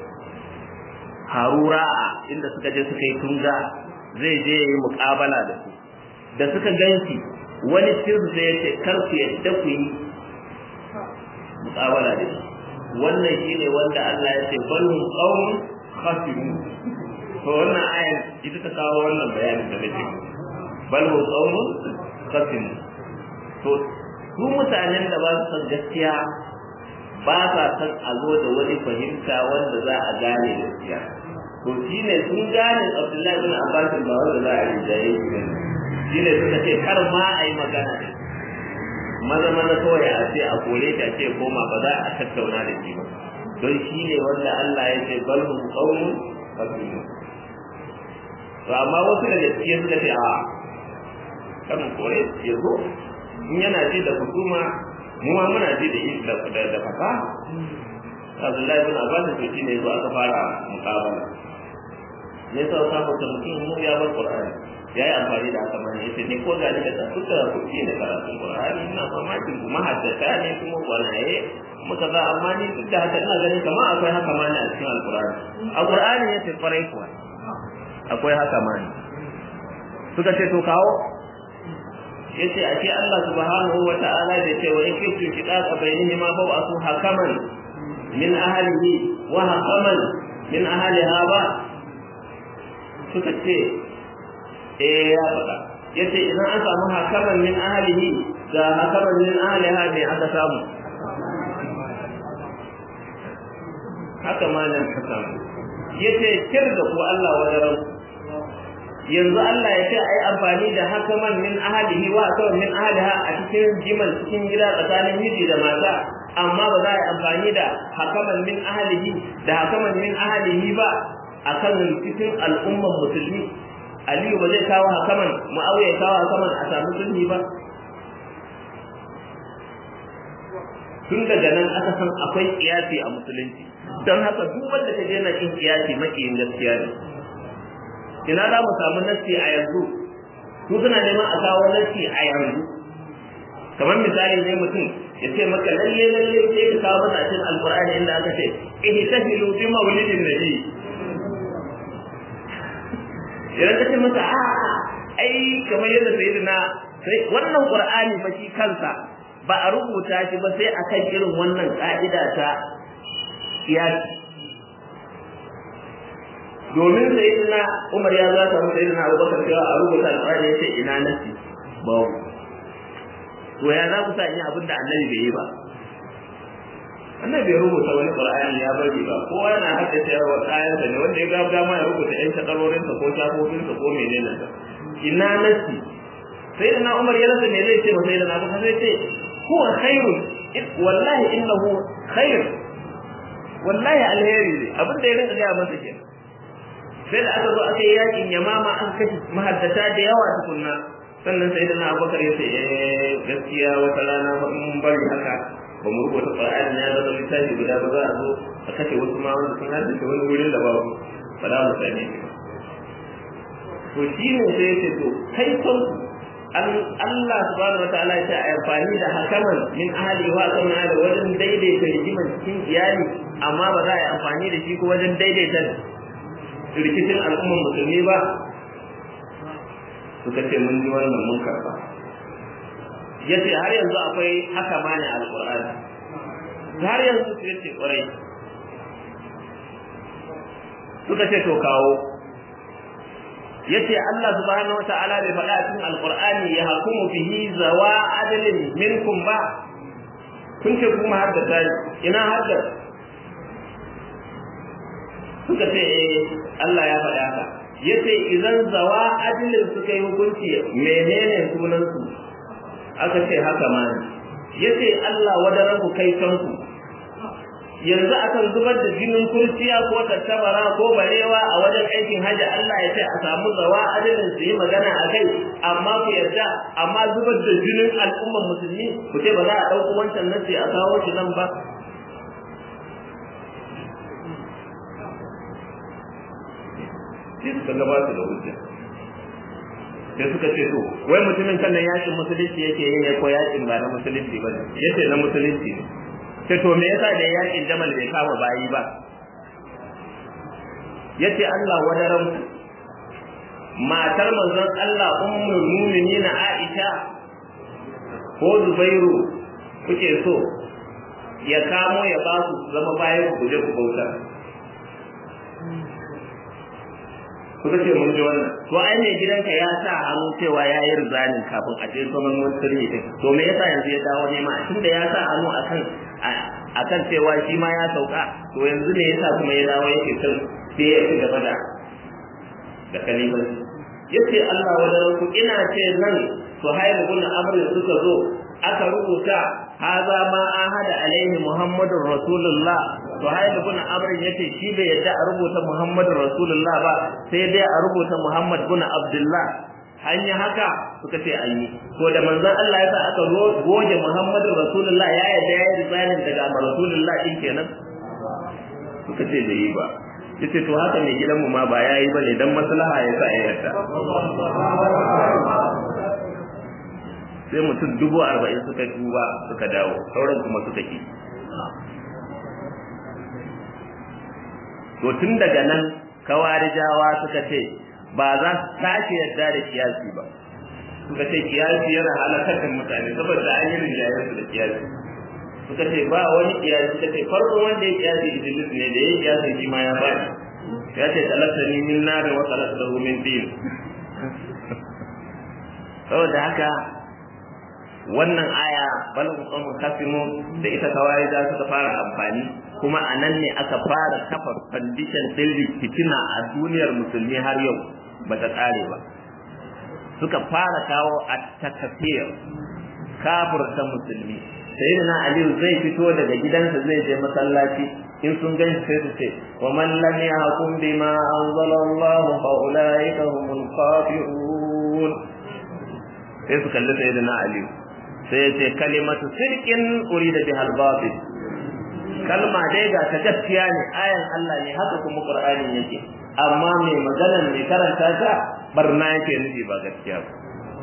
Harura inda suka je suka yi tunga zai je yi muƙabala da su da suka ganshi wani cikin su sai ya ce kar ku yadda ku yi muƙabala da shi wannan shine wanda Allah ya ce balhum qaumun khasirun to wannan ayar ita ta kawo wannan bayanin da nake balhum qaumun khasirun to su mutanen da ba su san gaskiya ba sa san a zo da wani fahimta wanda za a gane gaskiya to shine sun gane Abdullahi bin Abbas ba wanda za a rijaye shi ne shine suka ce kar ma a yi magana da maza maza kawai a ce a kore ta ce koma ba za a tattauna da shi ba don shi ne wanda Allah ya ce balhum qaumun fasiqun to amma wasu daga cikin suka ce a kan kore ya zo in yana ji da hukuma mu ma muna ji da da da fasa Abdullahi bin Abbas to shi ne zo aka fara muqabala ne sai ka mutum mu ya bar Qur'ani ya yi amfani da haka mani yace ni ko da ni da kuka kuɗi da karatun Qur'ani ina mamakin kuma haddata ne kuma gwanaye muka za amma ni duk da haka ina ganin kamar akwai haka mani a cikin Al-Qur'ani a Qur'ani yace kwarai kuwa akwai haka mani suka ce to kawo yace ashe Allah subhanahu wa ta'ala da ce wa in kuntum shiqaqa bainihima fa asu hakaman min ahlihi wa hakaman min ahliha ba suka ce eh ya faɗa yace idan an samu hakaman min ahlihi ga hakaman min ahliha ne aka samu haka ma nan ka samu yace kir da ku Allah wadaran yanzu Allah ya ce ai amfani da hakaman min ahlihi wa hakaman min ahliha a cikin jimal cikin gida tsakanin miji da mata amma ba za a yi amfani da hakaman min ahlihi da hakaman min ahlihi ba akan rikicin al'umman musulmi Aliyu ba zai kawo hakaman Muawiya ya kawo hakaman a samu sulhi ba tun daga nan aka san akwai kiyasi a musulunci don haka duk wanda ta je na kin kiyasi makiyin gaskiya ne ina za mu samu nassi a yanzu su suna neman a kawo nassi a yanzu kamar misali ne mutum ya ce maka lalle lalle sai ka kawo masa a cikin alqur'ani inda aka ce ihtahilu bi mawlidin nabi idan ka ce masa a ai kamar yadda sayyidina sai wannan qur'ani fa shi kansa ba a rubuta shi ba sai akan irin wannan ka'ida ta kiyasi domin sayyidina Umar ya zata mu sayyidina Abubakar cewa a rubuta alqur'ani yace ina nasi ba to ya za ku sa in abin da annabi bai yi ba annabi bai rubuta wani qur'ani ya bari ba kowa yana haddace wa kayansa ne wanda ya ga dama ya rubuta yan takarorinsa ko shafofinsa ko menene sa ina nasi sai da na Umar ya rasa me zai ce sai da na Abubakar zai ce huwa khairun wallahi innahu khair wallahi alheri ne abin da ya rinka ga masa kenan sai da aka zo aka yi yakin yamama an kashe mahaddata da yawa tukunna sannan sai da na Abubakar ya ce eh gaskiya wata rana mun bari haka ba mu rubuta Qur'ani ya zama littafi guda ba za a zo a kashe wasu ma wanda sun haddace wani wurin da babu ba za mu same shi to shi ne sai ya ce to kai son Allah subhanahu wa ta'ala ya ce a amfani da hakaman min ahli wa kan da wajen daidaita rigiman cikin iyali amma ba za a yi amfani da shi ko wajen daidaita rikicin al'ummar musulmi ba suka ce mun ji wannan mun karba yace har yanzu akwai haka ma ne alqur'ani har yanzu su yace kwarai suka ce to kawo yace Allah subhanahu wata'ala bai faɗa cikin alqur'ani ya hukumu bihi zawa adalin minkum ba kun ce kuma har da tari ina har da suka ce eh Allah ya faɗa haka yace idan zawa adalin suka yi hukunci menene sunan su aka ce haka ma ne yace Allah wadaran ku kai kanku yanzu akan zubar da jinin kurciya ko tattabara ko barewa a wajen aikin hajji Allah ya ce a samu zawa adalin su yi magana a kai amma ku yarda amma zubar da jinin al'ummar musulmi ku ce ba za a ɗauko wancan nasi a kawo shi nan ba sai suka gabata da hujja sai suka ce to wai mutumin kan nan yakin musulunci yake yin ya ko yakin ba na musulunci ba yace na musulunci ne sai to me yasa da yakin jamal bai kama bayi ba yace Allah wadaran matar manzon Allah ummul mu'minina Aisha ko Zubairu kuke so ya kamo ya ba su zama bayan ku je ku bauta kuka ce mun ji wannan to ai ne gidanka ya sa hannu cewa ya yi rizanin kafin a je zaman wani sirri din to me yasa yanzu ya dawo nema tunda ya sa hannu akan akan cewa shi ma ya sauka to yanzu ne yasa kuma ya dawo yake son sai ya ci gaba da da kalimar yace Allah wa ku ina ce nan Suhail ibn Amr suka zo aka rubuta haza ma ahada alaihi Muhammadur Rasulullah Suhail ibn Amr yace shi bai yadda a rubuta Muhammadur Rasulullah ba sai dai a rubuta Muhammad ibn Abdullah hanya haka suka ce an yi ko da manzon Allah ya sa aka goge Muhammadu Rasulullah ya yarda ya yi risanin daga Rasulullah din kenan suka ce bai yi ba yace to haka ne gidanmu ma ba yayi bane dan maslaha ya sa ya yarda sai mutum dubu arba'in suka duba suka dawo sauran kuma suka ki to tun daga nan kawarijawa suka ce ba za su sake yarda da kiyasi ba suka ce kiyasi yana halakar da mutane saboda an yi rinjayen su da kiyasi suka ce ba wani kiyasi suka ce farko wanda ya kiyasi iblis ne da ya kiyasi shi ma ya bani ya ce talattani min nari wa talattahu min din saboda haka wannan aya bal qawm kasimu da ita kawai da suka fara amfani kuma a nan ne aka fara kafa condition din fitina a duniyar musulmi har yau ba ta tsare ba suka fara kawo a takafir kafirta musulmi sayyidina aliyu zai fito daga gidansa zai je masallaci in sun gan sai su ce wa man lam yahkum bima anzala Allah fa ulaika humul kafirun sai su kalli sayyidina aliyu sai ya ce kalimatu sirkin urida bihal batil kalma dai ga ta gaskiya ne ayan Allah ne haka kuma Qur'ani yake amma mai maganar mai karanta ta barna yake nufi ba gaskiya ba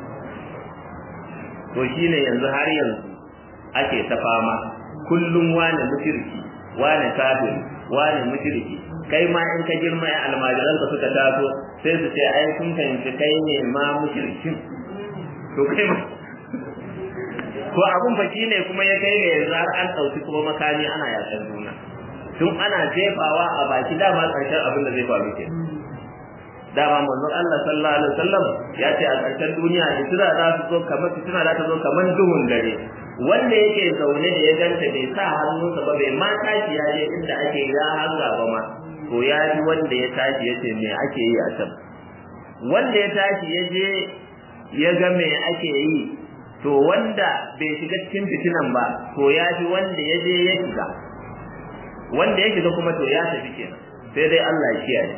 to shine yanzu har yanzu ake ta fama kullum wani mushriki wani kafir wani mushriki kai ma in ka girma ya almajiran ka suka taso sai su ce ai kun fahimci kai ne ma mushrikin to kai ma to abun fa shine kuma ya kai ga yanzu har an dauki kuma makami ana yakan juna tun ana jefawa a baki dama karshen abin da zai faru ke dama manzon Allah sallallahu alaihi wasallam ya ce a karshen duniya fitina za su zo kamar fitina za ta zo kamar duhun dare wanda yake zaune da ya ganta bai sa hannunsa ba bai ma tashi ya je inda ake ya hanga ba ma to ya ji wanda ya tashi ya ce me ake yi a can wanda ya tashi ya je ya ga me ake yi to wanda bai shiga cikin fitinan ba to ya fi wanda ya je ya shiga wanda ya shiga kuma to ya tafi kenan sai dai Allah ya kiyaye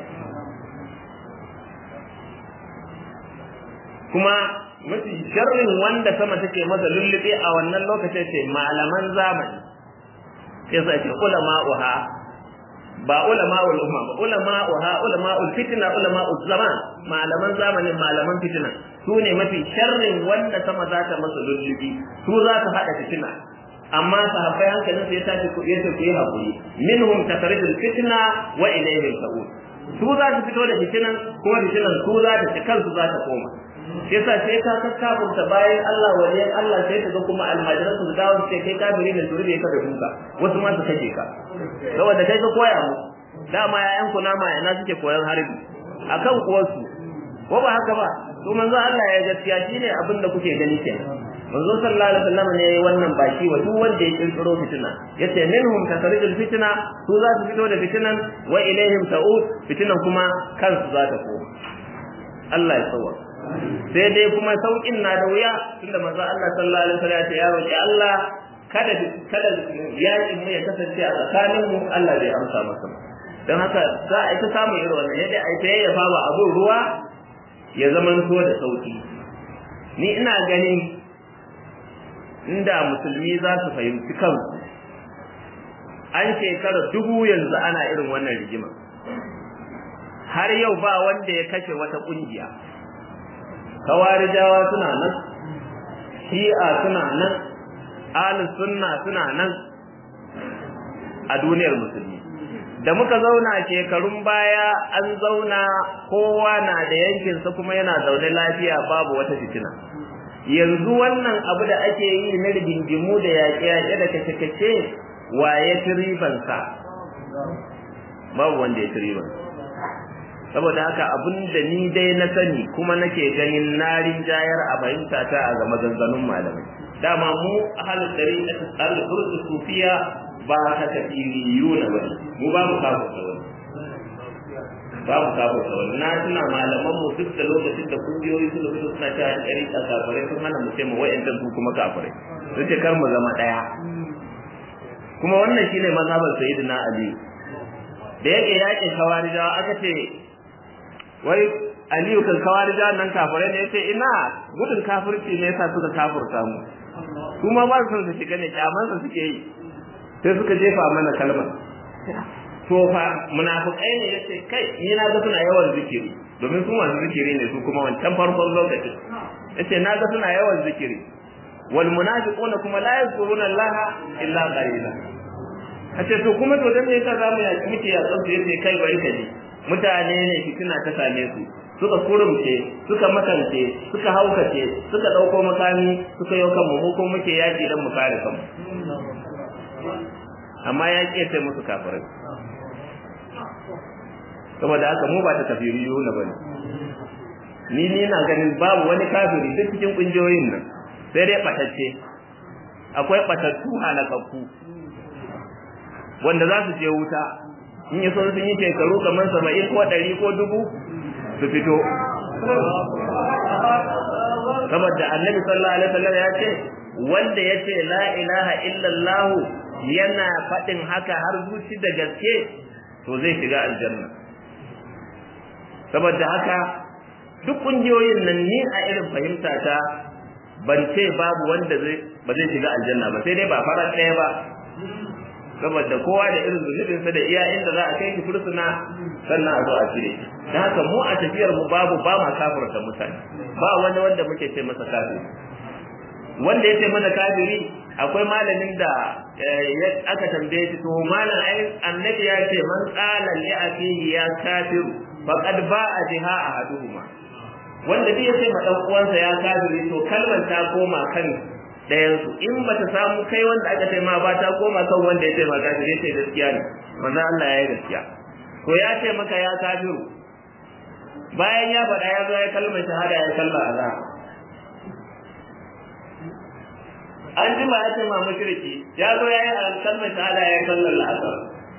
kuma mafi sharrin wanda sama take masa lullube a wannan lokacin ce malaman zamani sai sai ce ulama'uha ba ulama'ul umma ba ulama'uha ulama'ul fitna ulama'ul zaman malaman zamanin malaman fitina su ne mafi sharrin wanda sama za ta masa lullubi su za ta hada fitina amma sahabbai hankalin su ya tashi ku yace ku yi hakuri minhum takarijul fitna wa ilayhim sa'ud su za su fito da fitinan kuma fitinan su za ta ci kansu za ta koma shi yasa sai ka kakkabunta bayan Allah waliyan Allah sai ka ga kuma almajiran su dawo su ce kai kafiri ne su rube ka da duka wasu ma su kace ka saboda kai ka koya mu dama yayan ku nama yana suke koyan harbi akan kuwarsu ko ba haka ba to manzo Allah ya gaskiya shine abin da kuke gani kenan manzo sallallahu alaihi wasallam ne yayi wannan baki wa duk wanda ya kirkiro fitina yace minhum takarijul fitna su za su fito da fitinan wa ilaihim ta'ud fitinan kuma kansu za ta koma Allah ya tsawa sai dai kuma saukin na da wuya tunda manzo Allah sallallahu alaihi wasallam ya ce ya roki Allah kada kada yakin mu ya kasance a tsakanin mu Allah bai amsa masa don haka za a ita samun irin wannan yadda a ita yayyafa ba abin ruwa ya zama so da sauki ni ina ganin inda musulmi za su fahimci kansu an shekara dubu yanzu ana irin wannan rigima har yau ba wanda ya kashe wata kungiya kawarijawa suna nan shi'a suna nan ahlus sunna suna nan a duniyar musulmi da muka zauna shekarun baya an zauna kowa na da yankinsa kuma yana zaune lafiya babu wata fitina yanzu wannan abu da ake yi na rigingimu da yaƙe-yaƙe da kace-kace wa ya ci ribansa babu wanda ya ci ribansa saboda haka abin da ni dai na sani kuma nake ganin narin jayar a fahimta ta a ga maganganun malamai dama mu ahalin dari na tsar da sufiya ba ka tafiriyu na bane mu ba mu kafa da wani ba mu kafa da wani na tuna malaman mu duk da lokacin da kungiyoyi suka fito suna ta dari a kafare sun hana mu ce mu wa'ancan su kuma kafare sun ce kar mu zama daya kuma wannan shine mazhabar sayyidina ali da yake yakin kawarijawa aka ce wai aliyu kan kawarija nan kafirai ne yace ina gudun kafirci ne yasa suka kafirta mu kuma ba su su shiga ne kyaman su suke yi sai suka jefa mana kalmar to fa munafikai ne yace kai ni na ga suna yawan zikiri domin su masu zikiri ne su kuma wancan farkon lokaci yace na ga suna yawan zikiri wal munafiquna kuma la yazkuruna allaha illa qalila kace to kuma to dan me yasa zamu yaki muke ya tsantsa yace kai bari ka ji mutane ne fitina ta same su suka kurumce suka makance suka haukace suka dauko makami suka yau kanmu mu ko muke yaki dan mu kare kanmu amma ya ke sai musu kafirai saboda haka mu ba ta tafiriyu na bane ni ni na ganin babu wani kafiri duk cikin kungiyoyin nan sai dai batacce akwai batattu halakakku wanda za su je wuta in yi son sun yi shekaru kamar saba'in ko ɗari ko dubu su fito saboda annabi sallallahu alaihi wasallam ya ce wanda ya ce la ilaha illallah yana faɗin haka har zuci da gaske to zai shiga aljanna saboda haka duk ƙungiyoyin nan ni a irin fahimta ta ban ce babu wanda zai ba zai shiga aljanna ba sai dai ba farar ɗaya ba saboda kowa da irin zunubinsa da iya inda za a kai shi fursuna sannan a zo a cire shi da haka mu a tafiyar mu babu ba ma kafirta mutane ba wani wanda muke ce masa kafiri wanda ya ce mana kafiri akwai malamin da aka tambaye shi to malam ai annabi ya ce man qala li akihi ya kafiru faqad ba'a biha ahaduhuma wanda duk ya ce ma dan uwansa ya kafiri to kalmar ta koma kan ɗayansu in ba ta samu kai wanda aka ce ma ba ta koma kan wanda ya ce ma kafiri ya ce gaskiya ne manzo Allah ya yi gaskiya to ya ce maka ya kafiru bayan ya faɗa ya zo ya kalmar shahada ya kalla Allah an ji ba ya ce ma mushriki ya zo ya yi kalmar shahada ya kalla Allah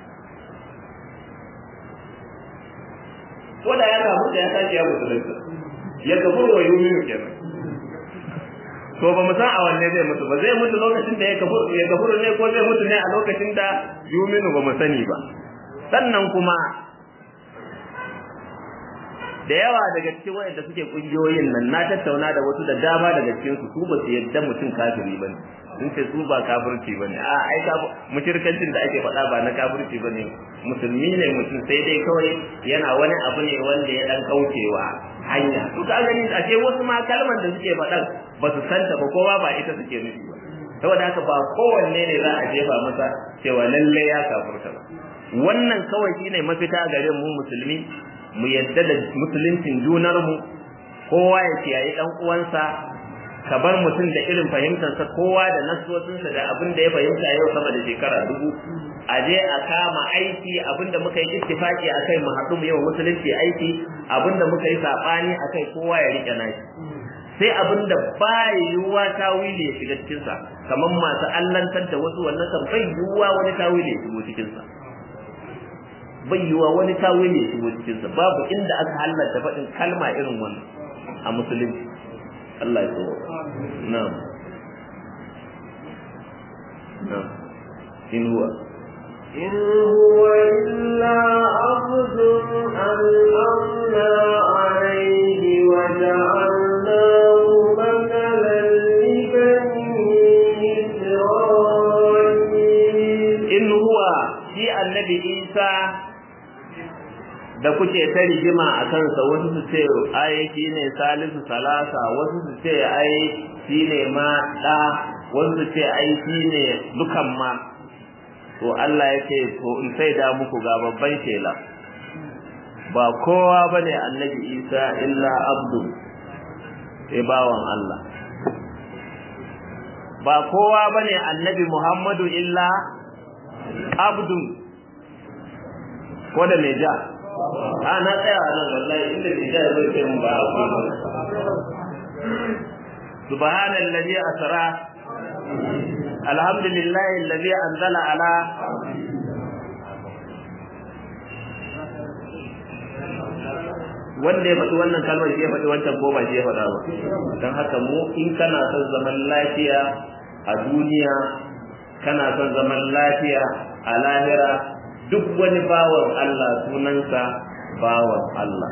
ko da ya samu da ya sake ya musulunta ya kafuru wa yuminu kenan to ba mu san a wanne zai mutu ba zai mutu lokacin da ya kafuru ya kafuru ne ko zai mutu ne a lokacin da yuminu ba mu sani ba sannan kuma da yawa daga cikin wayanda suke kungiyoyin nan na tattauna da wasu da dama daga cikin su su ba su yadda mutum kafiri bane sun ce su ba kafirci bane a ai mushirkancin da ake faɗa ba na kafirci bane musulmi ne mutum sai dai kawai yana wani abu ne wanda ya dan kaucewa hanya to ka gani a ce wasu ma kalmar da suke faɗan ba su santa ba kowa ba ita suke nufi ba saboda haka ba kowanne ne za a jefa masa cewa lalle ya kafurta ba wannan kawai shine mafita gare mu musulmi mu yadda da musuluncin junar mu kowa ya kiyaye dan uwansa ka bar mutum da irin fahimtarsa kowa da nasosinsa da abin da ya fahimta yau sama da shekara dubu a je a kama aiki abin da muka yi ittifaki a kai mu haɗu mu yau musulunci aiki abin da muka yi saɓani a kai kowa ya riƙe nashi sai abin da ba yiwuwa tawili ya shiga cikinsa kamar masu allantar da wasu wannan kan bai yiwuwa wani tawili ya shigo cikinsa bai yiwuwa wani tawili ya shigo cikinsa babu inda aka halatta faɗin kalma irin wannan a musulunci Allah ya tsoro na'am in huwa إن هو إلا عبد أنعمنا عليه وجعلناه مثلا لبني إسرائيل in huwa shi annabi isa da kuke ta rigima a kansa wasu su ce ai shi ne salisu salasa wasu su ce ai shi ne ma ɗa wasu su ce ai shi ne dukan ma to Allah ya ce to in sai da muku ga babban shela ba kowa bane annabi isa illa abdu sai bawan Allah ba kowa bane annabi muhammadu illa abdu ko da mai ja a na tsaya a nan wallahi inda mai ja zai ce mun ba abu subhanallazi asra alhamdulillahi allazi anzala ala wanda ya faɗi wannan kalmar shi ya faɗi wancan ko ba shi ya faɗa ba don haka mu in kana son zaman lafiya a duniya kana son zaman lafiya a lahira duk wani bawan Allah sunansa bawan Allah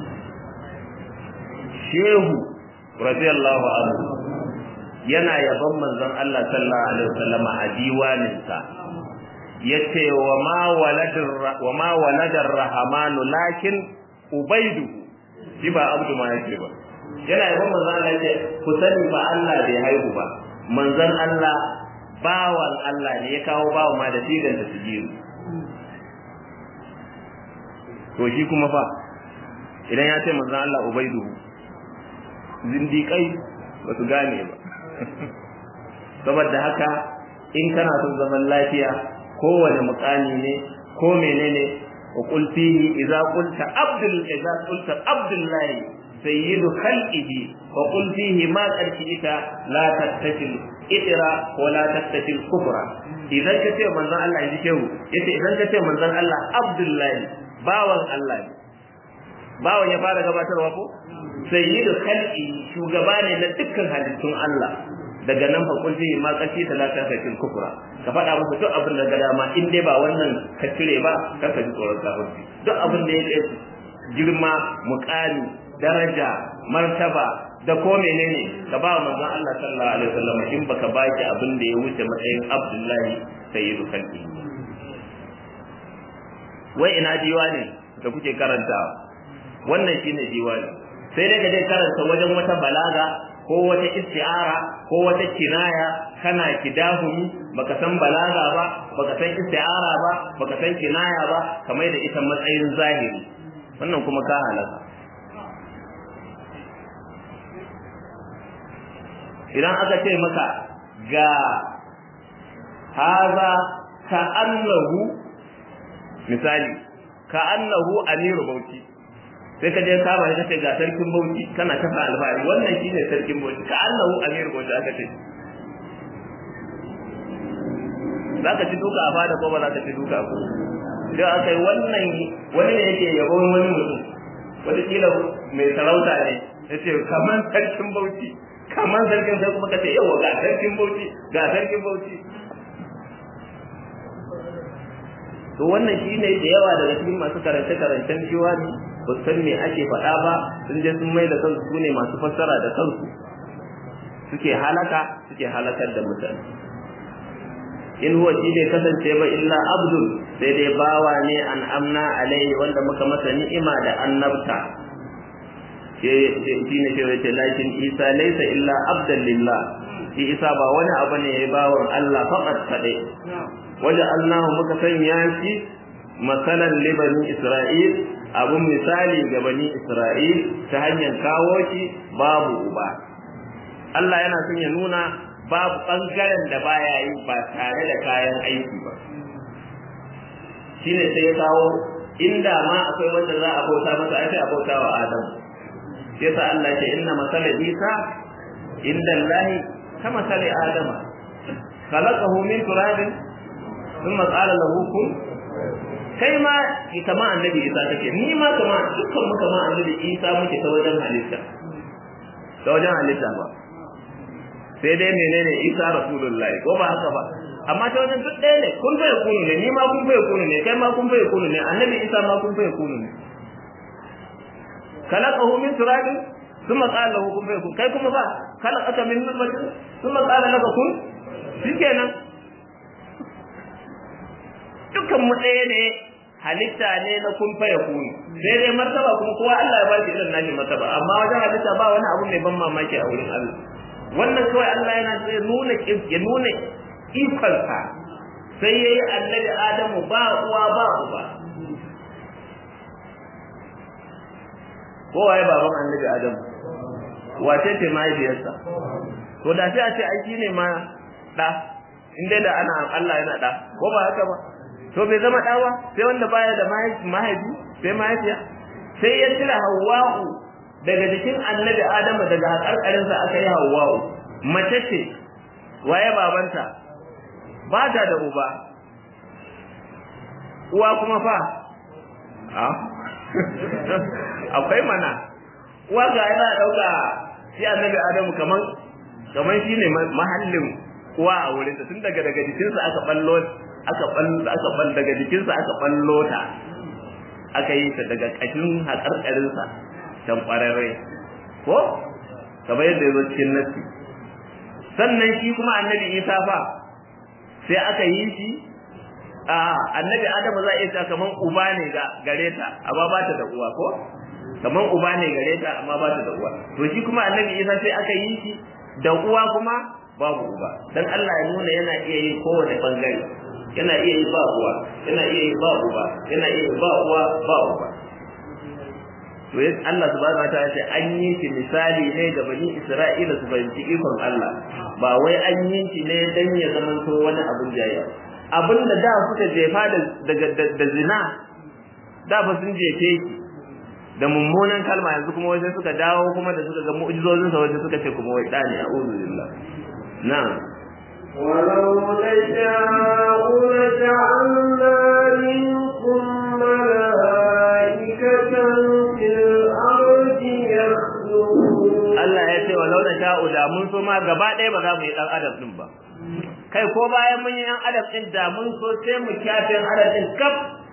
shehu radiyallahu anhu yana yaban manzon Allah sallallahu alaihi wasallam a diwaninsa yace wa ma waladar wa ma waladar rahmanu lakin ubaidu shi ba abdu ma yake ba yana yaban manzon Allah yace ku sani ba Allah bai haihu ba manzon Allah bawan Allah ne ya kawo bawa ma da sigar da su jiru to shi kuma fa idan ya ce manzon Allah ubaidu zindiƙai ba su gane ba saboda haka in kana son zaman lafiya kowane mukami ne ko menene wa qul fihi idza qulta abdul idza qulta abdullahi sayyidu khalqihi wa qul fihi ma qarshita la tattashil idra wa la tattashil kufra idan ka ce manzon Allah ya shehu yace idan ka ce manzon Allah abdullahi bawan Allah ne bawan ya fara gabatarwa ko sayyidu khalqi shugaba ne na dukkan halittun Allah daga nan fa kun ji ma kashi talata ta cikin kufra ka faɗa musu duk abin da ga dama in dai ba wannan ka cire ba kar ka ji tsoron kafirci duk abin da ya kai girma muƙami daraja martaba da ko menene ka ba manzon Allah sallallahu alaihi wasallam in baka baki abin da ya wuce matsayin Abdullahi sayyidu khalqi wai ina diwani da kuke karantawa wannan shine diwani sai dai ka je karanta wajen wata balaga ko wata isti'ara ko wata kinaya kana kidahumi baka san balaga ba baka san isti'ara ba baka san kinaya ba kamar da ita matsayin zahiri wannan kuma ka halaka idan aka ce maka ga haza ka annahu misali ka annahu amiru bauchi sai ka je kama ka ce ga sarkin bauchi kana ta fa alfahari wannan shine sarkin bauchi ka Allahu amiru bauchi aka ce za ka ci duka a fada ko ba za ka ci duka ko sai aka yi wannan wani ne yake yabon wani mutum wata kila mai sarauta ne ya ce kamar sarkin bauchi kamar sarkin sai kuma ka ce yawa ga sarkin bauchi ga sarkin bauchi to wannan shine da yawa daga cikin masu karance karancen ne ba san me ake faɗa ba sun je sun mai da kansu su ne masu fassara da kansu suke halaka suke halakar da mutane in huwa shi ne kasance ba illa abdul sai dai bawa ne an amna alaihi wanda muka masa ni'ima da annabta shi ne shi ce lakin isa laisa illa abdan lillah shi isa ba wani abu ne ya bawan Allah faqat kadai waje allahu muka sanya shi masalan libanin isra'il abun misali ga bani Isra'il ta hanyar kawo shi babu uba Allah yana son ya nuna babu ɓangaren da baya yi ba tare da kayan aiki ba shine sai ya kawo inda ma akwai wanda za a bauta masa ai sai a bauta wa Adam sai sa Allah ce inna masala Isa inda Allah ka masali Adama khalaqahu min turabin thumma qala lahu kun kai ma kama annabi isa take ni ma kama dukkan mu kama annabi isa muke ta wajen halitta ta wajen halitta ba sai dai menene isa rasulullahi ko ba haka ba amma ta wajen duk ɗaya ne kun fa yakunu ne ni ma kun fa yakunu ne kai ma kun fa yakunu ne annabi isa ma kun fa yakunu ne khalaqahu min turabin thumma qala lahu kun fa yakun kai kuma ba khalaqaka min nutfatin thumma qala laka kun shikenan dukkan mu ɗaya ne halitta ne na kun fa yakunu sai dai martaba kuma kowa Allah ya ba shi irin nashi martaba amma wajen halitta ba wani abu mai ban mamaki a wurin Allah wannan kawai Allah yana sai nuna ya nuna ikonsa sai yayi annabi Adamu ba uwa ba uba kowa ya baban annabi Adamu wace ce mahaifiyarsa to da sai a ce ai shine ma da inda da ana Allah yana da ko ba haka ba to bai zama da ba sai wanda baya da mahaifi sai mahaifiya sai ya tira Hawwa'u daga jikin annabi Adamu daga hakarkarinsa aka yi Hawwa'u mace ce waye babanta ba ta da uba uwa kuma fa a akwai mana uwa ga yana dauka shi annabi Adamu kaman kaman shine mahallin uwa a wurin ta tun daga daga jikinsa aka ballo aka ballo aka ballo daga jikinsa aka ballo ta aka yi ta daga kashin hakarkarinsa can ƙwararrai ko kamar yadda ya zo cikin nassi sannan shi kuma annabi isa fa sai aka yi shi a annabi adamu za a iya kaman uba ne ga gare ta amma ba ta da uwa ko kaman uba ne gare ta amma ba ta da uwa to shi kuma annabi isa sai aka yi shi da uwa kuma babu uba dan Allah ya nuna yana iya yi kowane bangare yana iya yi ba uwa yana iya yi ba uba yana iya yi ba uwa ba uba to yadda Allah subhanahu wa ta'ala ce an yi shi misali ne ga bani Isra'ila su fahimci ikon Allah ba wai an yi shi ne dan ya zama to wani abin jayya abin da da suka jefa da da zina da ba sun jefe shi da mummunan kalma yanzu kuma wajen suka dawo kuma da suka ga mu'jizozin sa wajen suka ce kuma wai da ne a'udhu billah na'am ولو نشاء لجعلنا منكم ملائكة في الأرض يخلقون Allah ya ce walau da sha'u da mun so ma gaba ɗaya ba za mu yi ɗan adam ɗin ba kai ko bayan mun yi ɗan adam ɗin da mun so sai mu kyafe ɗan adam ɗin kaf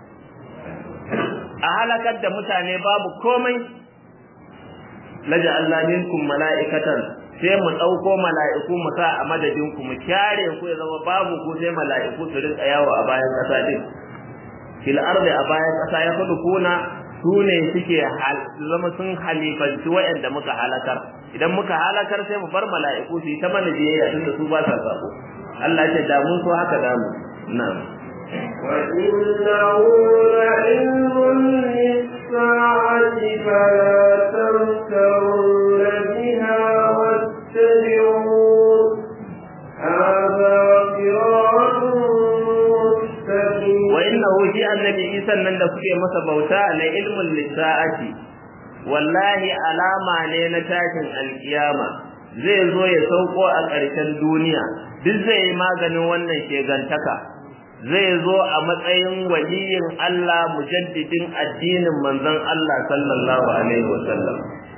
a halakar da mutane babu komai laja Allah minkum mala'ikatan sai mu ɗauko mala'iku mu sa a madadin ku mu kyare ku ya zama babu ku sai mala'iku su rinka yawo a bayan ƙasa din fil ardi a bayan ƙasa ya kudu kuna su ne suke zama sun halifanci waɗanda muka halakar idan muka halakar sai mu bar mala'iku su yi ta mana biyayya tunda su ba sa sabo Allah ce da mun so haka da mu na'am وإنه لعلم للساعة فلا تمترن بها واتبعون هذا صراط مستقيم wa innahu shi annabi Isa nan da kuke masa bauta la ilmun lisa'ati wallahi alama ne na tashin alkiyama zai zo ya sauko a ƙarshen duniya duk zai yi maganin wannan shegantaka zai zo a matsayin waliyin Allah mujaddidin addinin manzon Allah sallallahu alaihi wasallam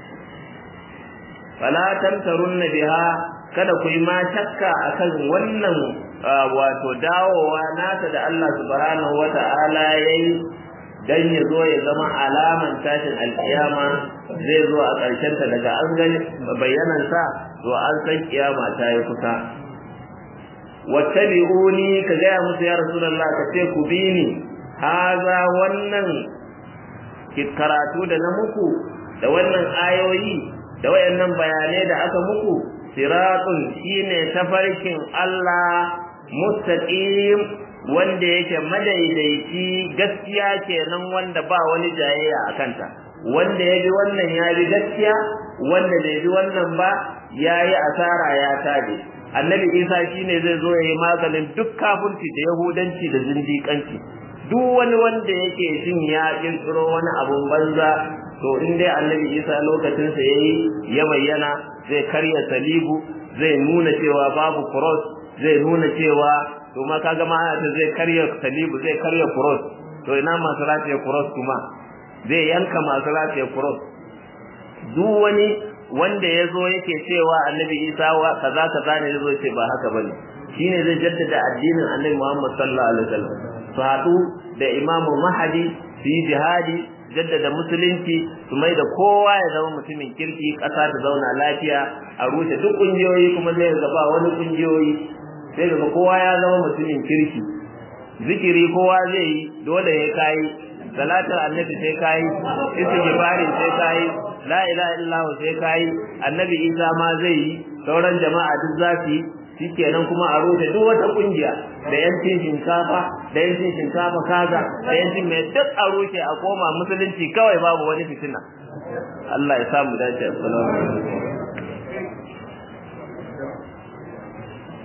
fala tamtarunna biha kada ku yi ma shakka akan wannan wato dawowa nata da Allah subhanahu wata'ala yayi dan ya zo ya zama alaman tashin alkiyama zai zo a ƙarshen ta daga an gani bayanan sa to an san kiyama ta yi kusa wattabi'uni ka gaya musu ya rasulullah ka ce ku bi ni haza wannan karatu da na muku da wannan ayoyi da wayannan bayanai da aka muku siratun shine tafarkin Allah mustaqim wanda yake madaidaici gaskiya kenan wanda ba wani jayayya a kanta wanda ya bi wannan ya bi gaskiya wanda bai bi wannan ba ya yi asara ya tabe annabi isa shine zai zo ya yi maganin duk kafirci da yahudanci da zindiƙanci duk wani wanda yake jin ya kirkiro wani abun banza to in dai annabi isa lokacinsa ya yi ya bayyana zai karya salibu zai nuna cewa babu cross zai nuna cewa to ma kaga ma ta zai karya salibu zai karya cross to ina masu rataye cross kuma zai yanka masu rataye cross duk wani wanda ya zo yake cewa annabi isa wa kaza kaza ne ya zo ce ba haka bane shine zai jaddada addinin Annabi Muhammad sallallahu alaihi wasallam su haɗu da Imamu Mahdi su yi jihadi jaddada musulunci su mai da kowa ya zama mutumin kirki ƙasa ta zauna lafiya a rushe duk ƙungiyoyi kuma zai gaba wani ƙungiyoyi sai daga kowa ya zama mutumin kirki zikiri kowa zai yi dole ya kai salatar annabi sai kai istighfari sai kai la ilaha illallah sai kai annabi isa ma zai yi sauran jama'a duk za su yi shikenan kuma a rushe duk wata kungiya da yancin shinkafa da yancin shinkafa kaza da yancin mai duk a rushe a koma musulunci kawai babu wani fitina Allah ya samu dace assalamu alaikum